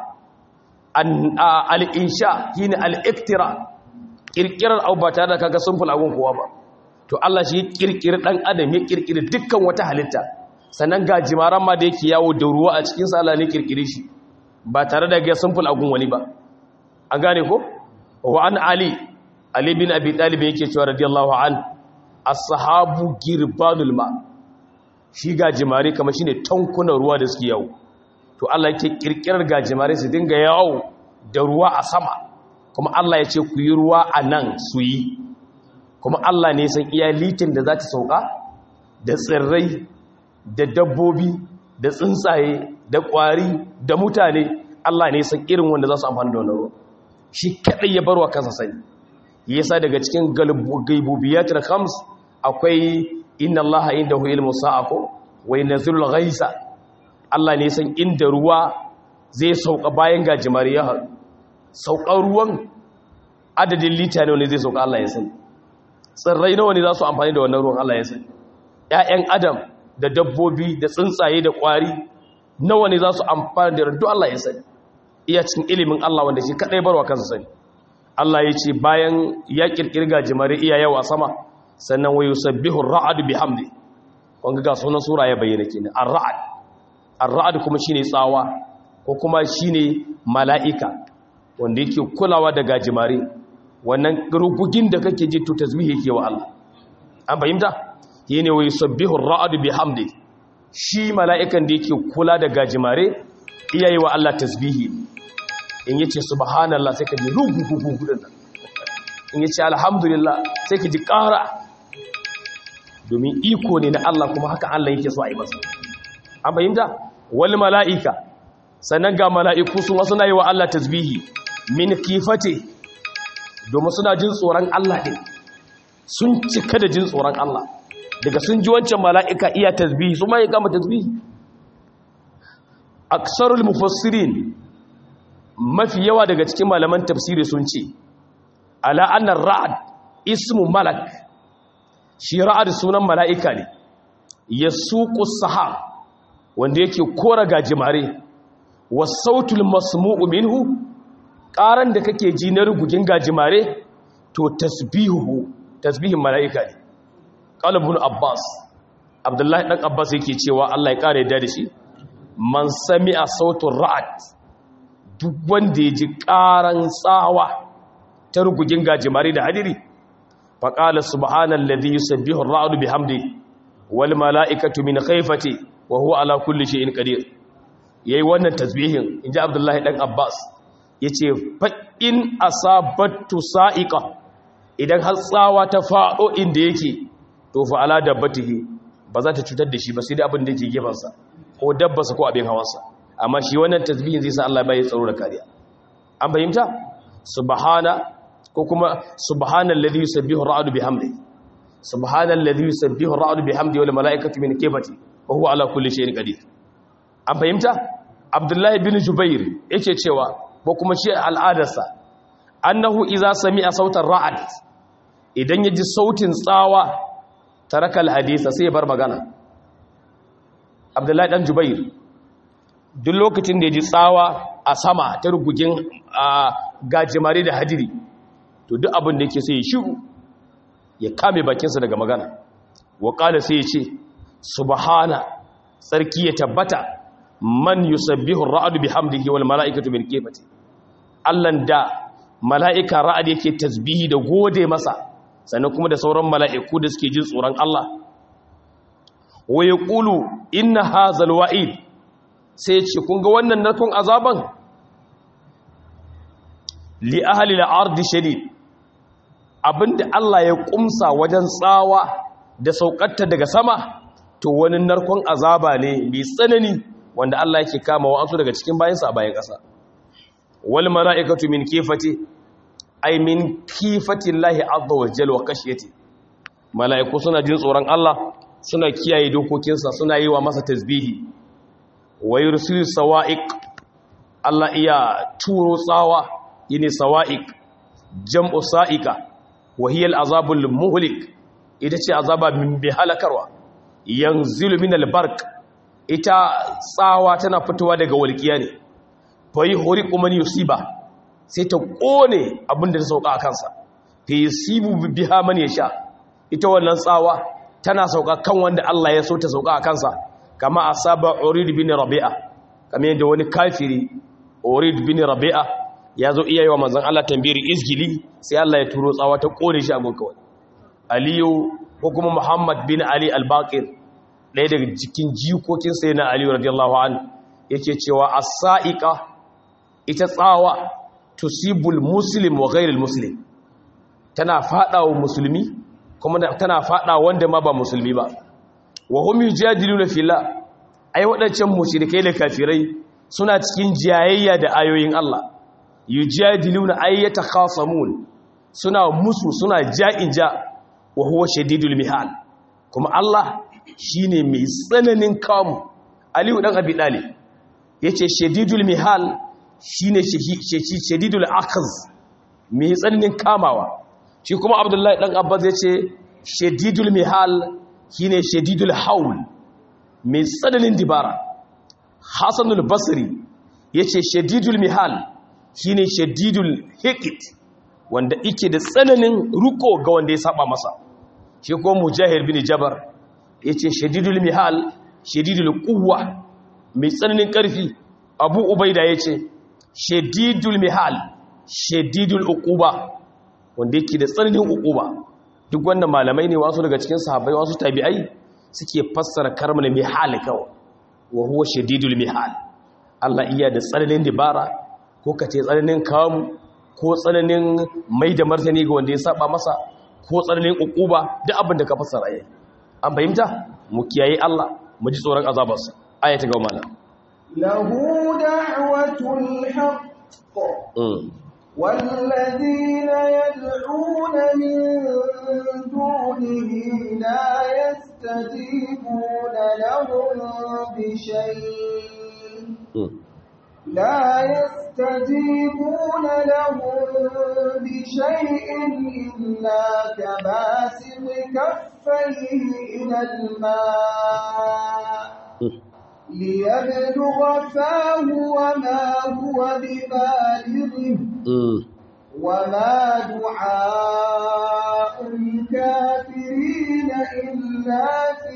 Speaker 2: al'insha shi ne al'iktira kirkirar abu ba tare da kaga sun fulagun kowa ba to Allah shi kirkiri ɗan adam ya kirkiri dukkan wata halitta sannan ga jimaran ma da yake yawo da ruwa a cikinsa Allah ne kirkiri shi ba tare da ga sun fulagun wani ba an gane ko wa an ali ali bin abi talib yake cewa radiyallahu an as-sahabu girbanul ma shi gajimare kamar shine tankunan ruwa da suke yawo to Allah yake kirkirar gajimare su dinga yawo da ruwa a sama kuma Allah ya ce ku yi ruwa a nan su yi kuma Allah ne san iya litin da za ta sauka da tsirrai da dabbobi da tsuntsaye da ƙwari da mutane Allah ne san irin wanda za su amfani da wannan ruwa shi kaɗai ya barwa kansa sani yasa daga cikin gaibubiyatul khams akwai inna allaha indahu ilmu sa'ako wa yanzilul ghaisa Allah ne san inda ruwa zai sauka bayan gajimare ya haɗu saukar ruwan adadin lita ne wani zai sauka Allah ya sani tsirrai nawa ne za su amfani da wannan ruwan Allah ya sani ƴaƴan adam da dabbobi da tsuntsaye da ƙwari nawa ne za su amfani da randu Allah ya sani iya cikin ilimin Allah wanda shi kadai barwa kansa sani Allah ya ce bayan ya kirkirga jimare iya yawa sama sannan wa yusabbihu ar-ra'd bihamdi wanga ga sunan sura ya bayyana kenan ar-ra'd ar-ra'd kuma shine tsawa ko kuma shine mala'ika wanda yake kulawa da gajimare wannan rugugin da kake ji to tasbihi yake wa Allah an fahimta yene wa yusabbihu ar-ra'd bihamdi shi mala'ikan da yake kula da gajimare iyayi wa Allah tasbihi in yace subhanallah sai ka ji rugugugugu din nan in yace alhamdulillah sai ka ji ƙara domin iko ne na Allah kuma haka Allah yake so a yi masa an fahimta wal mala'ika sannan ga mala'iku su wasu na yi wa Allah tasbihi min kifate domin suna jin tsoron Allah ɗin sun cika da jin tsoron Allah daga sun ji wancan mala'ika iya tasbihi su ma ya kama tasbihi aksarul mufassirin mafi yawa daga cikin malaman tafsiri sun ce ala annar ra'ad ismu malak shi ra'ad sunan mala'ika ne ya suku sahab wanda yake kora gajimare wa sautul masmu'u minhu ƙaran da kake ji na rugugin gajimare to tasbihu tasbihin mala'ika ne qalbun abbas abdullahi dan abbas yake cewa Allah ya kare da shi man sami'a sautul ra'ad duk wanda ya ji ƙaran tsawa ta rugugin gajimare da hadiri faƙala subhanallazi yusabbihu ar-ra'du bihamdi wal mala'ikatu min khayfati wa huwa ala kulli shay'in qadir yayi wannan tasbihin inji abdullahi dan abbas yace fa in asabatu sa'iqa idan har tsawa ta fado inda yake to fa ala dabbatihi ba za ta cutar da shi ba sai dai abin da yake gefansa ko dabbarsa ko abin hawansa amma shi wannan tasbihin zai sa Allah bai tsaro da kariya an fahimta subhana ko kuma subhanallazi yusabbihu ar-ra'du bihamdi subhanallazi yusabbihu ar-ra'du bihamdi wal mala'ikatu min kifati wa huwa ala kulli shay'in qadir an fahimta abdullahi bin jubair yake cewa ko kuma shi al'adarsa annahu idza sami'a sautar ra'd idan yaji sautin tsawa taraka al-hadisa sai ya bar magana abdullahi dan jubair duk lokacin da ya ji tsawa a sama ta rugugin gajimare da hadiri to duk abin da yake sai ya shiru ya kame bakinsa daga magana waƙala sai ya ce subhana tsarki ya tabbata man yusabbihu ra'adu bihamdihi wal mala'ikatu min kifati allan da mala'ika ra'ad yake tasbihi da gode masa sannan kuma da sauran mala'iku da suke jin tsoron Allah wa yaqulu inna hadzal wa'id sai ce kun ga wannan narkon azaban li ahli al-ard shadid abinda Allah ya kumsa wajen tsawa da saukatta daga sama to wani narkon azaba ne mai tsanani wanda Allah yake kama wa'ansu daga cikin bayansa a bayan ƙasa wal mala'ikatu min kifati ay min kifati Allah azza wa jalla wa kashiyati mala'iku suna jin tsoron Allah suna kiyaye dokokinsa suna yi wa masa tasbihi wa yursilu sawa'iq Allah iya turo tsawa yini sawa'iq jam'u sa'ika wa hiya al-azabul muhlik ita ce azaba min bi halakarwa yanzilu min al-barq ita tsawa tana fitowa daga walƙiya ne fa yuhriqu man yusiba sai ta kone abinda ta sauka a kansa fa yusibu biha man yasha ita wannan tsawa tana sauka kan wanda Allah ya so ta sauka a kansa kama asaba urid bin rabi'a kamar yadda wani kafiri urid bin rabi'a ya zo iya yi wa manzon Allah tambiri izgili sai Allah ya turo tsawa ta kone shi abin kawai aliyu ko kuma muhammad bin ali al-baqir ɗaya daga cikin jikokin sai na aliyu radiyallahu an yake cewa as-sa'iqa ita tsawa tusibul muslim wa ghairil muslim tana fada wa musulmi kuma tana fada wanda ma ba musulmi ba wa hum yujadiluna fillah ai wadancan mushrikai da kafirai suna cikin jayayya da ayoyin Allah yujadiluna ay yatakhasamun suna musu suna ja'in ja wa huwa shadidul mihal kuma Allah shine mai tsananin kamu Aliyu dan Abi Talib yace shadidul mihal shine shadidul akhz mai tsananin kamawa shi kuma Abdullahi dan Abbas yace shadidul mihal shine shadidul haul mai tsananin dibara Hasanul Basri yace shadidul mihal shine shadidul hiqit wanda ike da tsananin ruko ga wanda ya saba masa shi ko mujahid bin jabar yace shadidul mihal shadidul quwwa mai tsananin karfi abu ubaida yace shadidul mihal shadidul uquba wanda yake da tsananin uquba duk wannan malamai ne wasu daga cikin sahabbai wasu tabi'ai suke fassara karmal mihal kawai wa huwa shadidul mihal Allah iya da tsananin dibara ko kace tsananin kamu ko tsananin mai da martani ga wanda ya saba masa ko tsananin ukuba duk abin da ka fassara yayi an fahimta mu kiyaye Allah mu ji tsoron azabarsa aya ta gaba mana
Speaker 1: lahu da'watul haqq والذين يدعون من دونه لا يستجيبون لهم بشيء لا يستجيبون لهم بشيء إلا كباسط كفيه إلى الماء ليبلغ فاه وما هو ببالغه وما دعاء الكافرين إلا في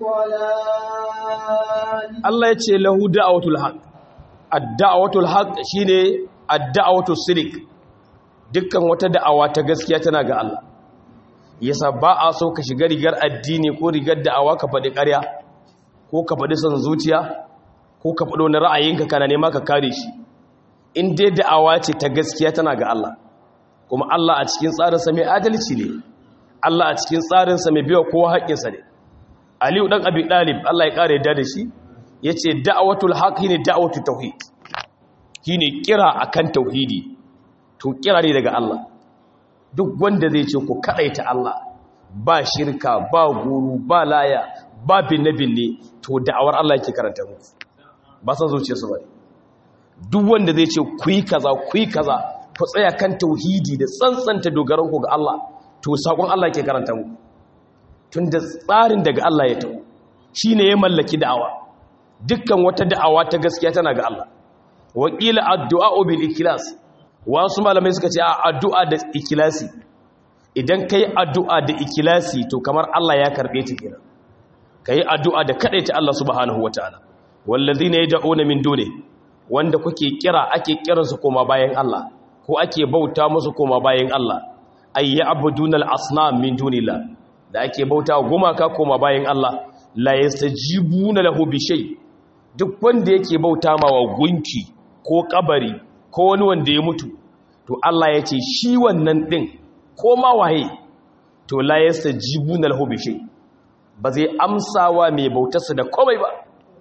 Speaker 1: ضلال
Speaker 2: الله يتشي له دعوة الحق الدعوة الحق شيني الدعوة الصدق dukkan wata da'awa ta gaskiya tana ga Allah yasa ba a so ka shiga rigar addini ko rigar da'awa ka faɗi ƙarya ko ka faɗi son zuciya ko ka faɗi wani ra'ayinka kana nema ka kare shi in dai da'awa ce ta gaskiya tana ga Allah kuma Allah a cikin tsarinsa mai adalci ne Allah a cikin tsarinsa mai biya kowa haƙƙinsa ne Aliyu ɗan Abi Ɗalib Allah ya ƙara yadda da shi ya ce da'awatul haq ne da'awatul tauhid shine kira akan tauhidi to kira ne daga Allah duk wanda zai ce ku kaɗaita Allah ba shirka ba guru ba laya ba binne-binne to da'awar Allah yake karanta muku ba san zuciyarsu ba duk wanda zai ce ku yi kaza ku yi kaza ku tsaya kan tauhidi da tsantsanta dogaran ku ga Allah to sakon Allah yake karanta muku tun da tsarin daga Allah ya tawo shine ya mallaki da'awa dukkan wata da'awa ta gaskiya tana ga Allah wakila addu'a bil ikhlas wasu malamai suka ce addu'a da ikhlasi idan kai addu'a da ikhlasi to kamar Allah ya karbe ta kenan kai addu'a da kadaita Allah subhanahu wataala wallazina yad'una min duni wanda kuke kira ake kiransu koma bayan Allah ko ake bauta musu koma bayan Allah ay ya'buduna al-asnam min dunillah da ake bauta gumaka koma bayan Allah la yastajibuna lahu bi shay duk wanda yake bauta ma wa gunki ko kabari ko wani wanda ya mutu to Allah ya ce shi wannan din ko ma waye to la yastajibuna lahu bi shay ba zai amsawa mai bautarsa da komai ba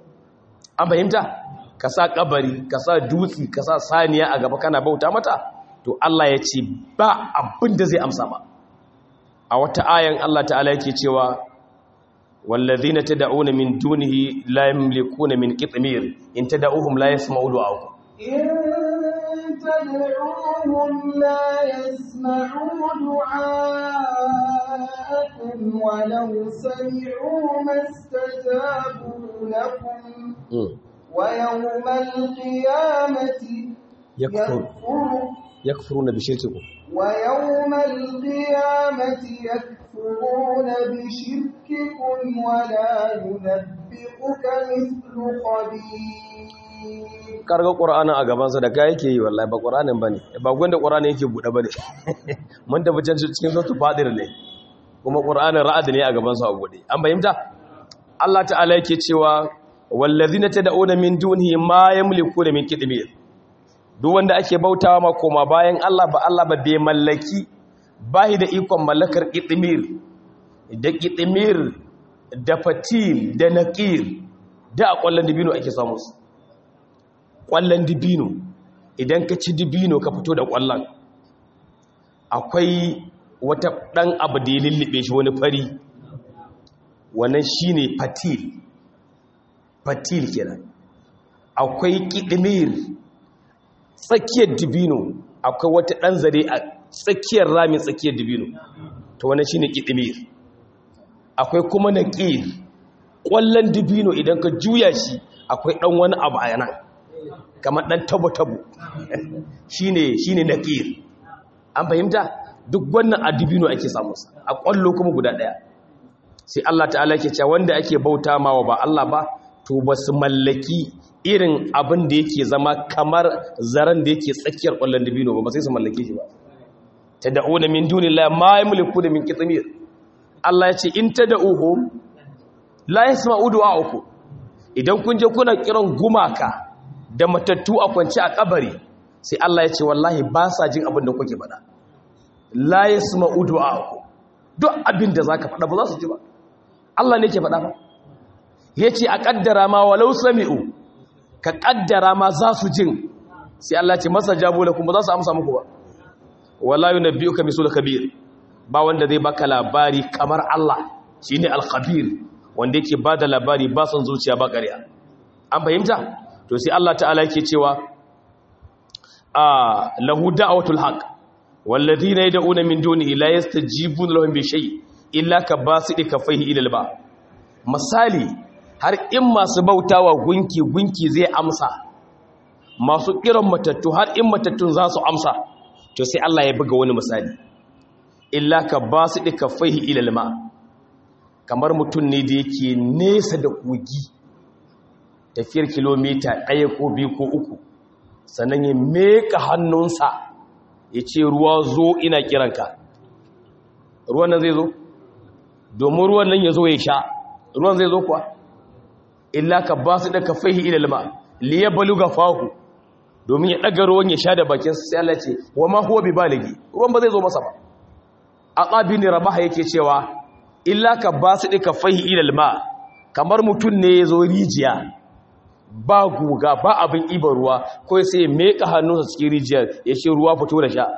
Speaker 2: an fahimta ka sa kabari ka sa dutsi ka sa saniya a gaba kana bauta mata to Allah ya ce ba abin da zai amsa ba a wata ayan Allah ta'ala yake cewa wallazina tad'una min dunihi la yamlikuna min qitmir in tad'uhum la yasma'u du'aakum
Speaker 1: إن تدعوهم لا يسمعوا دعاءكم ولو سمعوا ما استجابوا لكم ويوم القيامة
Speaker 2: يكفر يكفرون بشرككم
Speaker 1: ويوم القيامة يكفرون بشرككم ولا ينبئك مثل خبير
Speaker 2: karga ƙura'anin a gabansa da ka yake yi wallahi ba ƙura'anin ba ne ba gwanda ƙura'anin yake buɗe ba ne mun tafi can cikin sautu fadir ne kuma ƙura'anin ra'ad ne a gabansa a buɗe an bayyanta Allah ta'ala yake cewa wallazina tad'una min dunihi ma yamliku da min qitmir duk wanda ake bautawa ma koma bayan Allah ba Allah ba bai mallaki bai da ikon mallakar qitmir da qitmir da fatil da naqir da a kwallon dibino ake samu su kwallon dibino idan ka ci dibino ka fito da kwallon akwai wata dan abu da ya lullube shi wani fari wannan shine fatil fatil kenan akwai kidimir tsakiyar dibino akwai wata dan zare a tsakiyar ramin tsakiyar dibino to wannan shine kidimir akwai kuma naqir kwallon dibino idan ka juya shi akwai dan wani abu a yana kamar dan tabo tabo shine shine naqir an fahimta duk wannan a dibino ake samu a kwallo kuma guda daya sai Allah ta'ala ke cewa wanda ake bauta mawa ba Allah ba to ba su mallaki irin abin da yake zama kamar zaren da yake tsakiyar ƙwallon dabino ba ba sai su mallake shi ba ta da'una min dunillahi ma yamliku da min qitmir Allah ya ce in tad'uhu la yasma'u du'a'ukum idan kun je kuna kiran gumaka da matattu a kwance a kabari sai Allah ya ce wallahi ba sa jin abin da kuke faɗa la yasma'u du'a'ukum duk abin da zaka faɗa ba za su ji ba Allah ne ke faɗa ba ya ce a ƙaddara ma walau sami'u ka ƙaddara ma za su jin sai Allah ce masa jabo da kuma za su amsa muku ba wala na biyu ka miso da kabir ba wanda zai baka labari kamar Allah shi ne alkhabir wanda yake ba da labari ba son zuciya ba ƙarya an fahimta to sai Allah ta'ala yake cewa a lahu da'watul haqq walladhina yad'una min dunihi la yastajibuna lahum bi shay illa kabasidi kafaihi ila alba misali har in masu bautawa gunki gunki zai amsa masu kiran matattu har in matattun za su amsa to sai Allah ya buga wani misali illa kabasidi kafaihi ila alma kamar mutum ne da yake nesa da kogi tafiyar kilomita ɗaya ko biyu ko uku sannan ya meka hannunsa ya ce ruwa zo ina kiranka ruwan nan zai zo domin ruwan nan ya zo ya sha ruwan zai zo kuwa illa ka ba su da ka fahi ilalma liya balu ga fahu domin ya ɗaga ruwan ya sha da bakin sai Allah ce wa ma huwa bi baligi ruwan ba zai zo masa ba a tsabi ne rabaha yake cewa illa ka ba su da ka fahi ilalma kamar mutum ne ya zo rijiya ba guga ba abin ibar ruwa ko sai ya meka hannunsa cikin rijiyar ya ce ruwa fito da sha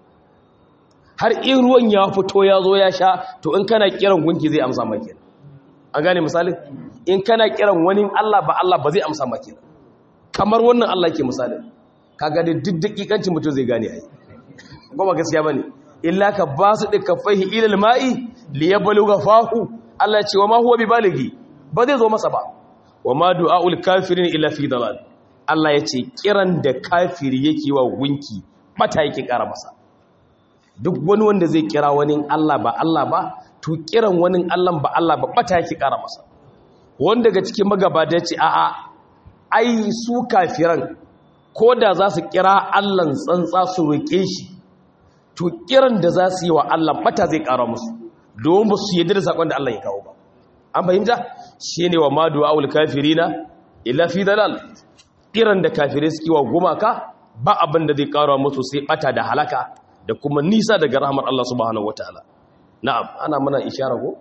Speaker 2: har in ruwan ya fito ya zo ya sha to in kana kiran gunki zai amsa maki an gane misali in kana kiran wani Allah ba Allah ba zai amsa maki kamar wannan Allah ke misali kaga da duk dakikancin mutum zai gane ai ba gaskiya bane illa ka basu da kafaihi ila alma'i li yabluga fahu Allah ce wa ma huwa bibaligi ba zai zo masa ba wa ma du'aul kafirin illa fi dalal Allah ya ce kiran da kafiri yake wa gunki mata yake kara masa duk wani wanda zai kira wani Allah ba Allah ba to kiran wani Allah ba Allah ba mata yake kara masa wanda daga cikin magabata ce a'a ai su kafiran ko da za su kira Allah tsantsa su roke shi to kiran da za su yi wa Allah mata zai kara musu domin ba su yi da sakon da Allah ya kawo ba an fahimta shi ne wa madu awul kafirina illa fi dalal kiran da kafirai suke wa gumaka ba abin da zai karawa musu sai bata da halaka da kuma nisa daga rahmar Allah subhanahu wataala na'am ana mana ishara ko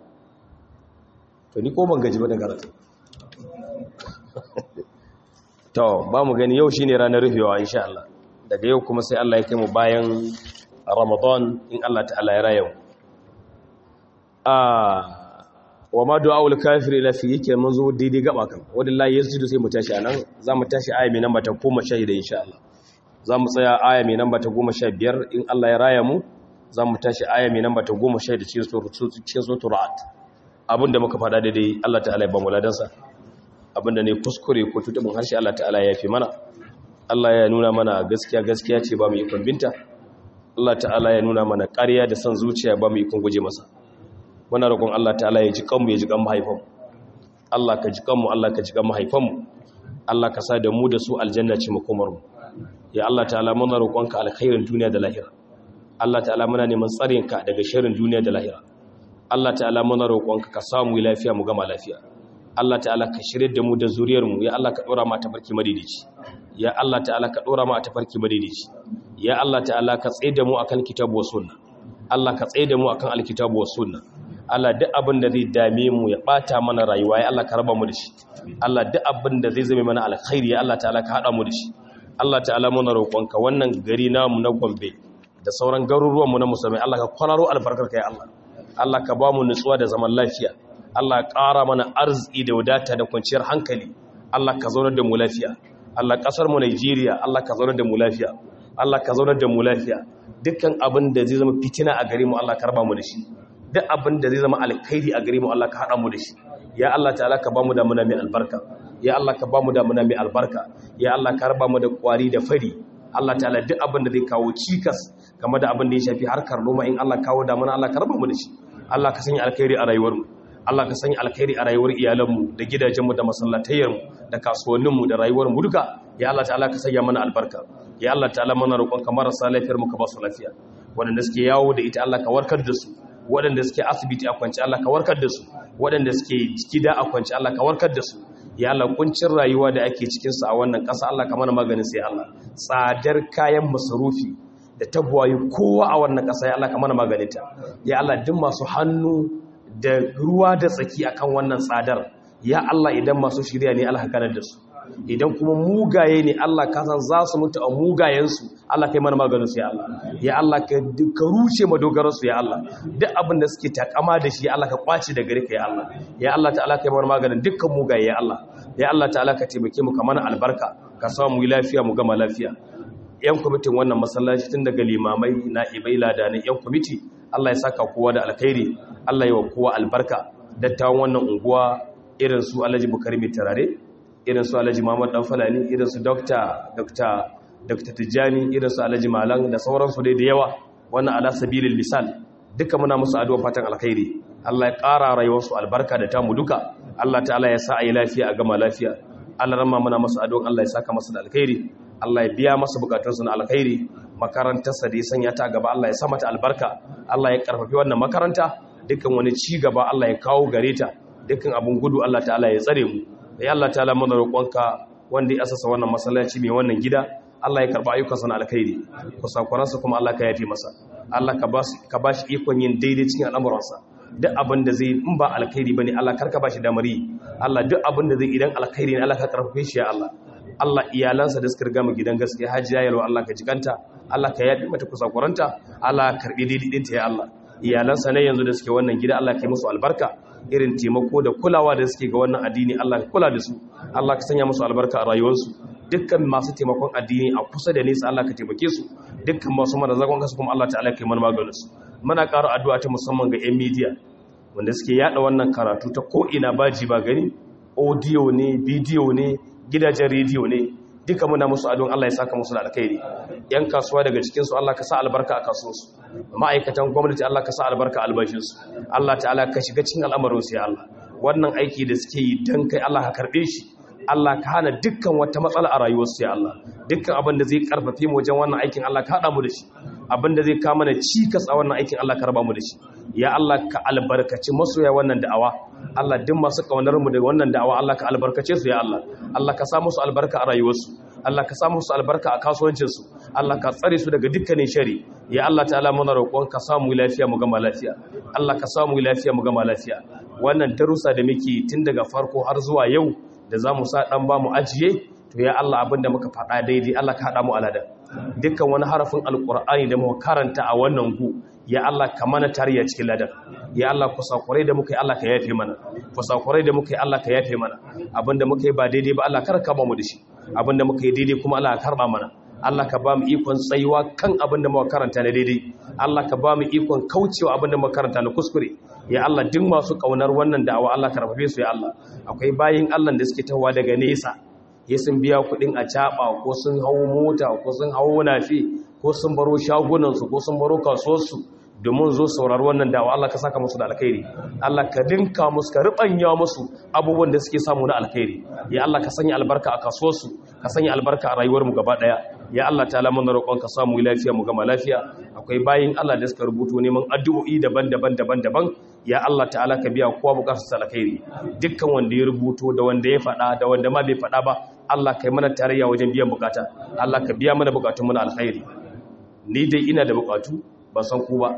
Speaker 2: to ni ko ban gaji ba da karatu to ba mu gani yau shine ranar rufewa insha Allah daga yau kuma sai Allah ya kai mu bayan Ramadan in Allah ta'ala ya raya mu ah wa ma du'aul kafiri la fi yake mun zo daidai gaba kan wallahi yasjudu sai mu tashi anan za mu tashi aya mai namba ta 16 insha Allah za mu tsaya aya mai namba ta 15 in Allah ya raya mu za mu tashi aya mai namba ta 16 cikin cikin suratul ra'd abinda muka fada daidai Allah ta'ala ya ba mu ladansa abinda ne kuskure ko tutubin harshe Allah ta'ala ya fi mana Allah ya nuna mana gaskiya gaskiya ce ba mu ikon binta Allah ta'ala ya nuna mana ƙarya da son zuciya ba mu ikon guje masa muna roƙon Allah ta'ala ya ji kanmu ya ji kan mahaifanmu Allah ka ji kanmu Allah ka ji kan mahaifanmu Allah ka sa da mu da su aljanna ce makomarmu ya Allah ta'ala muna roƙonka alkhairin duniya da lahira Allah ta'ala muna neman tsarinka daga sharrin duniya da lahira Allah ta'ala muna roƙonka ka samu lafiya mu gama lafiya Allah ta'ala ka shirye da mu da zuriyarmu ya Allah ka dora mu a tafarki madidici ya Allah ta'ala ka dora mu a tafarki madidici ya Allah ta'ala ka tsaye da mu akan kitabu was sunna Allah ka tsaye da mu akan alkitabu was sunna Allah duk abin da zai dame mu ya bata mana rayuwa ya Allah ka raba mu da shi Allah duk abin da zai zame mana alkhairi ya Allah ta'ala ka hada mu da shi Allah ta'ala muna roƙonka wannan gari namu na Gombe da sauran garuruwan mu na musulmai Allah ka kwararo albarkarka ya Allah Allah ka ba mu nutsuwa da zaman lafiya Allah ƙara mana arziki da wadata da kwanciyar hankali Allah ka zaunar da mu lafiya Allah ƙasar mu Najeriya Allah ka zaunar da mu lafiya Allah ka zaunar da mu lafiya dukkan abin da zai zama fitina a gare mu Allah ka raba mu da shi duk abin da zai zama alkhairi a gare mu Allah ka hada mu da shi ya Allah ta'ala ka ba mu damuna mai albarka ya Allah ka ba mu damuna mai albarka ya Allah ka raba mu da kwari da fari Allah ta'ala duk abin da zai kawo cikas game da abin da ya shafi harkar noma in Allah kawo damuna Allah ka raba mu da shi Allah ka sanya alkhairi a rayuwar mu Allah ka sanya alkhairi a rayuwar iyalanmu da gidajenmu da masallatayyarmu da kasuwanninmu da rayuwarmu duka ya Allah ta'ala ka sanya mana albarka ya Allah ta'ala mana roƙon ka marasa lafiyar mu ka ba su lafiya waɗanda suke yawo da ita Allah ka warkar da su waɗanda suke asibiti a kwance Allah ka warkar da su waɗanda suke gida a kwance Allah ka warkar da su ya Allah kuncin rayuwa da ake cikin sa a wannan ƙasa Allah ka mana maganin sai Allah tsadar kayan masarufi da tabwayi kowa a wannan ƙasa ya Allah ka mana maganinta ya Allah duk masu hannu da ruwa da tsaki akan wannan tsadar ya Allah idan masu shirya ne Allah kanar da su idan kuma mugaye ne Allah ka san za su mutu a mugayensu Allah kai mana maganin su ya Allah ya Allah ka ka rushe madogaran su ya Allah duk abin da suke takama da shi Allah ka kwace da gare ka ya Allah ya Allah ta'ala kai mana maganin dukkan mugaye ya Allah ya Allah ta'ala ka taimake mu ka mana albarka ka samu mu lafiya mu gama lafiya yan kwamitin wannan masallaci tun daga limamai na ibai ladanai yan kwamiti Allah ya saka kowa da alkhairi Allah ya wa kowa albarka dattawan wannan unguwa irin su Alhaji Bukari mai tarare irin su Alhaji Muhammad Dan Falani irin su Dr. Dr. Dr. Tijjani irin su Alhaji Malam da sauransu dai da yawa wannan ala sabilil misal duka muna musu addu'a fatan alkhairi Allah ya ƙara rayuwarsu albarka da tamu duka Allah ta'ala ya sa a yi lafiya a gama lafiya Allah ramma muna masu addu'a Allah ya saka masu da alkhairi Allah ya biya masa bukatunsu na alkhairi makarantarsa da ya sanya ta gaba Allah ya sa mata albarka Allah ya karfafi wannan makaranta dukkan wani ci gaba Allah ya kawo gare ta dukkan abun gudu Allah ta'ala ya tsare mu ya Allah ta'ala muna roƙonka wanda ya asasa wannan masallaci mai wannan gida Allah ya karba ayyukansa na alkhairi kusakuransa kuma Allah ka yafe masa Allah ka ba shi ikon yin daidai cikin al'amuransa duk abin da zai in ba alkhairi bane Allah karka ba shi damar yi Allah duk abin da zai idan alkhairi ne Allah ka karfafe shi ya Allah Allah iyalansa da suka riga mu gidan gaskiya hajiya yalwa Allah ka jikanta Allah ka yafi mata kusakuranta Allah ka karbi daidai ɗinta ya Allah iyalansa ne yanzu da suke wannan gida Allah ka yi musu albarka irin taimako da kulawa da suke ga wannan addini Allah ka kula da su Allah ka sanya musu albarka a rayuwarsu dukkan masu taimakon addini a kusa da nesa Allah ka taimake su dukkan masu mana zagon kasu kuma Allah ta'ala ka yi mana maganin su muna ƙara addu'a ta musamman ga 'yan media wanda suke yada wannan karatu ta ko ina baji ba gani audio ne bidiyo ne gidajen rediyo ne duka muna musu adon Allah ya saka musu da alkhairi yan kasuwa daga cikinsu Allah ka sa albarka a kasuwarsu ma'aikatan gwamnati Allah ka sa albarka a albashinsu Allah ta'ala ka shiga cikin al'amarinsu ya Allah wannan aiki da suke yi don kai Allah ka karɓe shi Allah ka hana dukkan wata matsala a rayuwarsu ya Allah dukkan abin da zai karfafe mu wajen wannan aikin Allah ka haɗa mu da shi abin da zai kama na cikas a wannan aikin Allah ka raba mu da shi ya Allah ka albarkaci masoya wannan da'awa Allah duk masu kaunar mu da wannan da'awa Allah ka albarkace su ya Allah Allah ka sa musu albarka a rayuwarsu Allah ka sa musu albarka a kasuwancinsu Allah ka tsare su daga dukkanin shari ya Allah ta'ala muna roƙon ka samu lafiya mu gama lafiya Allah ka samu lafiya mu gama lafiya wannan darussa da muke tun daga farko har zuwa yau da zamu sa dan ba mu ajiye to ya Allah abinda muka faɗa daidai Allah ka haɗa mu alada dukkan wani harafin alƙur'ani da muka karanta a wannan gu ya Allah ka mana tariya cikin ladan ya Allah kusakurai da muka yi Allah ka yafe mana kusakurai da muka yi Allah ka yafe mana abinda muka yi ba daidai ba Allah kar ka ba mu da shi abinda muka yi daidai kuma Allah ka karba mana Allah ka ba mu ikon tsayuwa kan abinda muka karanta na daidai Allah ka ba mu ikon kaucewa abinda muka karanta na kuskure ya Allah duk masu kaunar wannan da'awa Allah ka rafafe su ya Allah akwai bayin Allah da suke tawa daga nesa ya sun biya kudin a caɓa ko sun hau mota ko sun hau nafi ko sun baro shagunansu ko sun baro kasuwarsu domin zo saurar wannan dawa Allah ka saka musu da alkhairi Allah ka dinka musu ka ribanya musu abubuwan da suke samu na alkhairi ya Allah ka sanya albarka a kasuwarsu ka sanya albarka a rayuwar mu gaba daya ya Allah ta'ala mun roƙon ka samu lafiya mu gama lafiya akwai bayin Allah da suka rubuto neman addu'o'i daban-daban daban-daban ya Allah ta'ala ka biya kowa bukatar alkhairi dukkan wanda ya rubuto da wanda ya faɗa da wanda ma bai faɗa ba Allah kai mana tarayya wajen biyan bukata Allah ka biya mana bukatun muna alkhairi ni dai ina da bukatu ba san ku ba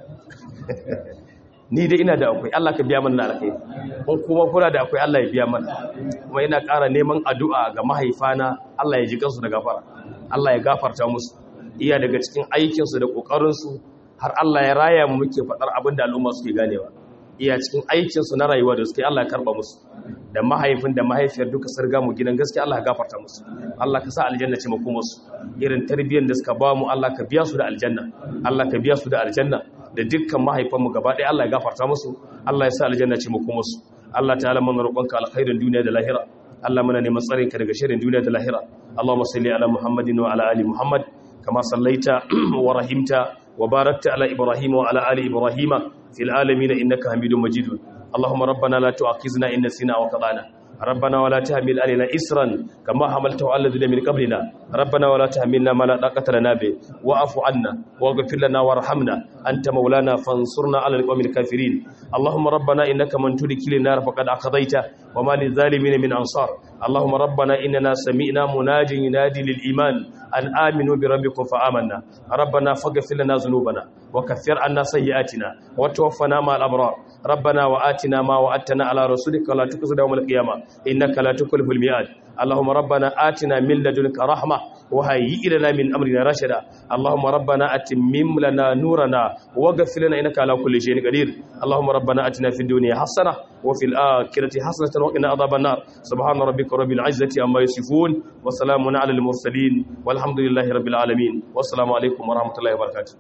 Speaker 2: ni dai ina da akwai Allah ka biya mana alkhairi kun kuma kuna da akwai Allah ya biya mana kuma ina ƙara neman addu'a ga mahaifana Allah ya ji kansu da gafara Allah ya gafarta musu iya daga cikin aikinsu da ƙoƙarinsu har Allah ya raya mu muke faɗar abin da al'umma suke ganewa iya cikin aikinsu na rayuwa da suke Allah ya karɓa musu da mahaifin da mahaifiyar duka sarga mu gidan gaskiya Allah ya gafarta musu Allah ka sa aljanna ce mako musu irin tarbiyyar da suka ba mu Allah ka biya su da aljanna Allah ka biya su da aljanna da dukkan mahaifan mu gaba ɗaya Allah ya gafarta musu Allah ya sa aljanna ce mako musu Allah ta'ala mun roƙonka alkhairin duniya da lahira Allah muna neman tsarin ka daga shirin duniya da lahira Allahumma salli ala Muhammadin wa ala ali Muhammad kama sallaita wa rahimta wa barakta ala Ibrahim wa ala ali Ibrahim fil alamin innaka Hamidum Majid اللهم ربنا لا تؤاخذنا إن نسينا وقضانا ربنا ولا تحمل علينا إسرا كما حملته على الذين من قبلنا ربنا ولا تحملنا ما لا طاقة لنا به واعف عنا واغفر لنا وارحمنا أنت مولانا فانصرنا على القوم الكافرين اللهم ربنا إنك من تدخل النار فقد أقضيته وما للظالمين من أنصار اللهم ربنا إننا سمعنا مناجي ينادي للإيمان أن آمنوا بربكم فآمنا ربنا فاغفر لنا ذنوبنا وكفر عنا سيئاتنا وتوفنا مع الأبرار ربنا وآتنا ما وعدتنا على رسولك ولا تخزنا يوم القيامة إنك لا تكلف الميعاد اللهم ربنا آتنا من لدنك رحمة وهيئ لنا من أمرنا رشدا اللهم ربنا أتمم لنا نورنا واغفر لنا إنك على كل شيء قدير اللهم ربنا أتنا في الدنيا حسنة وفي الآخرة حسنة وقنا عذاب النار سبحان ربك رب العزة عما يصفون وسلام على المرسلين والحمد لله رب العالمين والسلام عليكم ورحمة الله وبركاته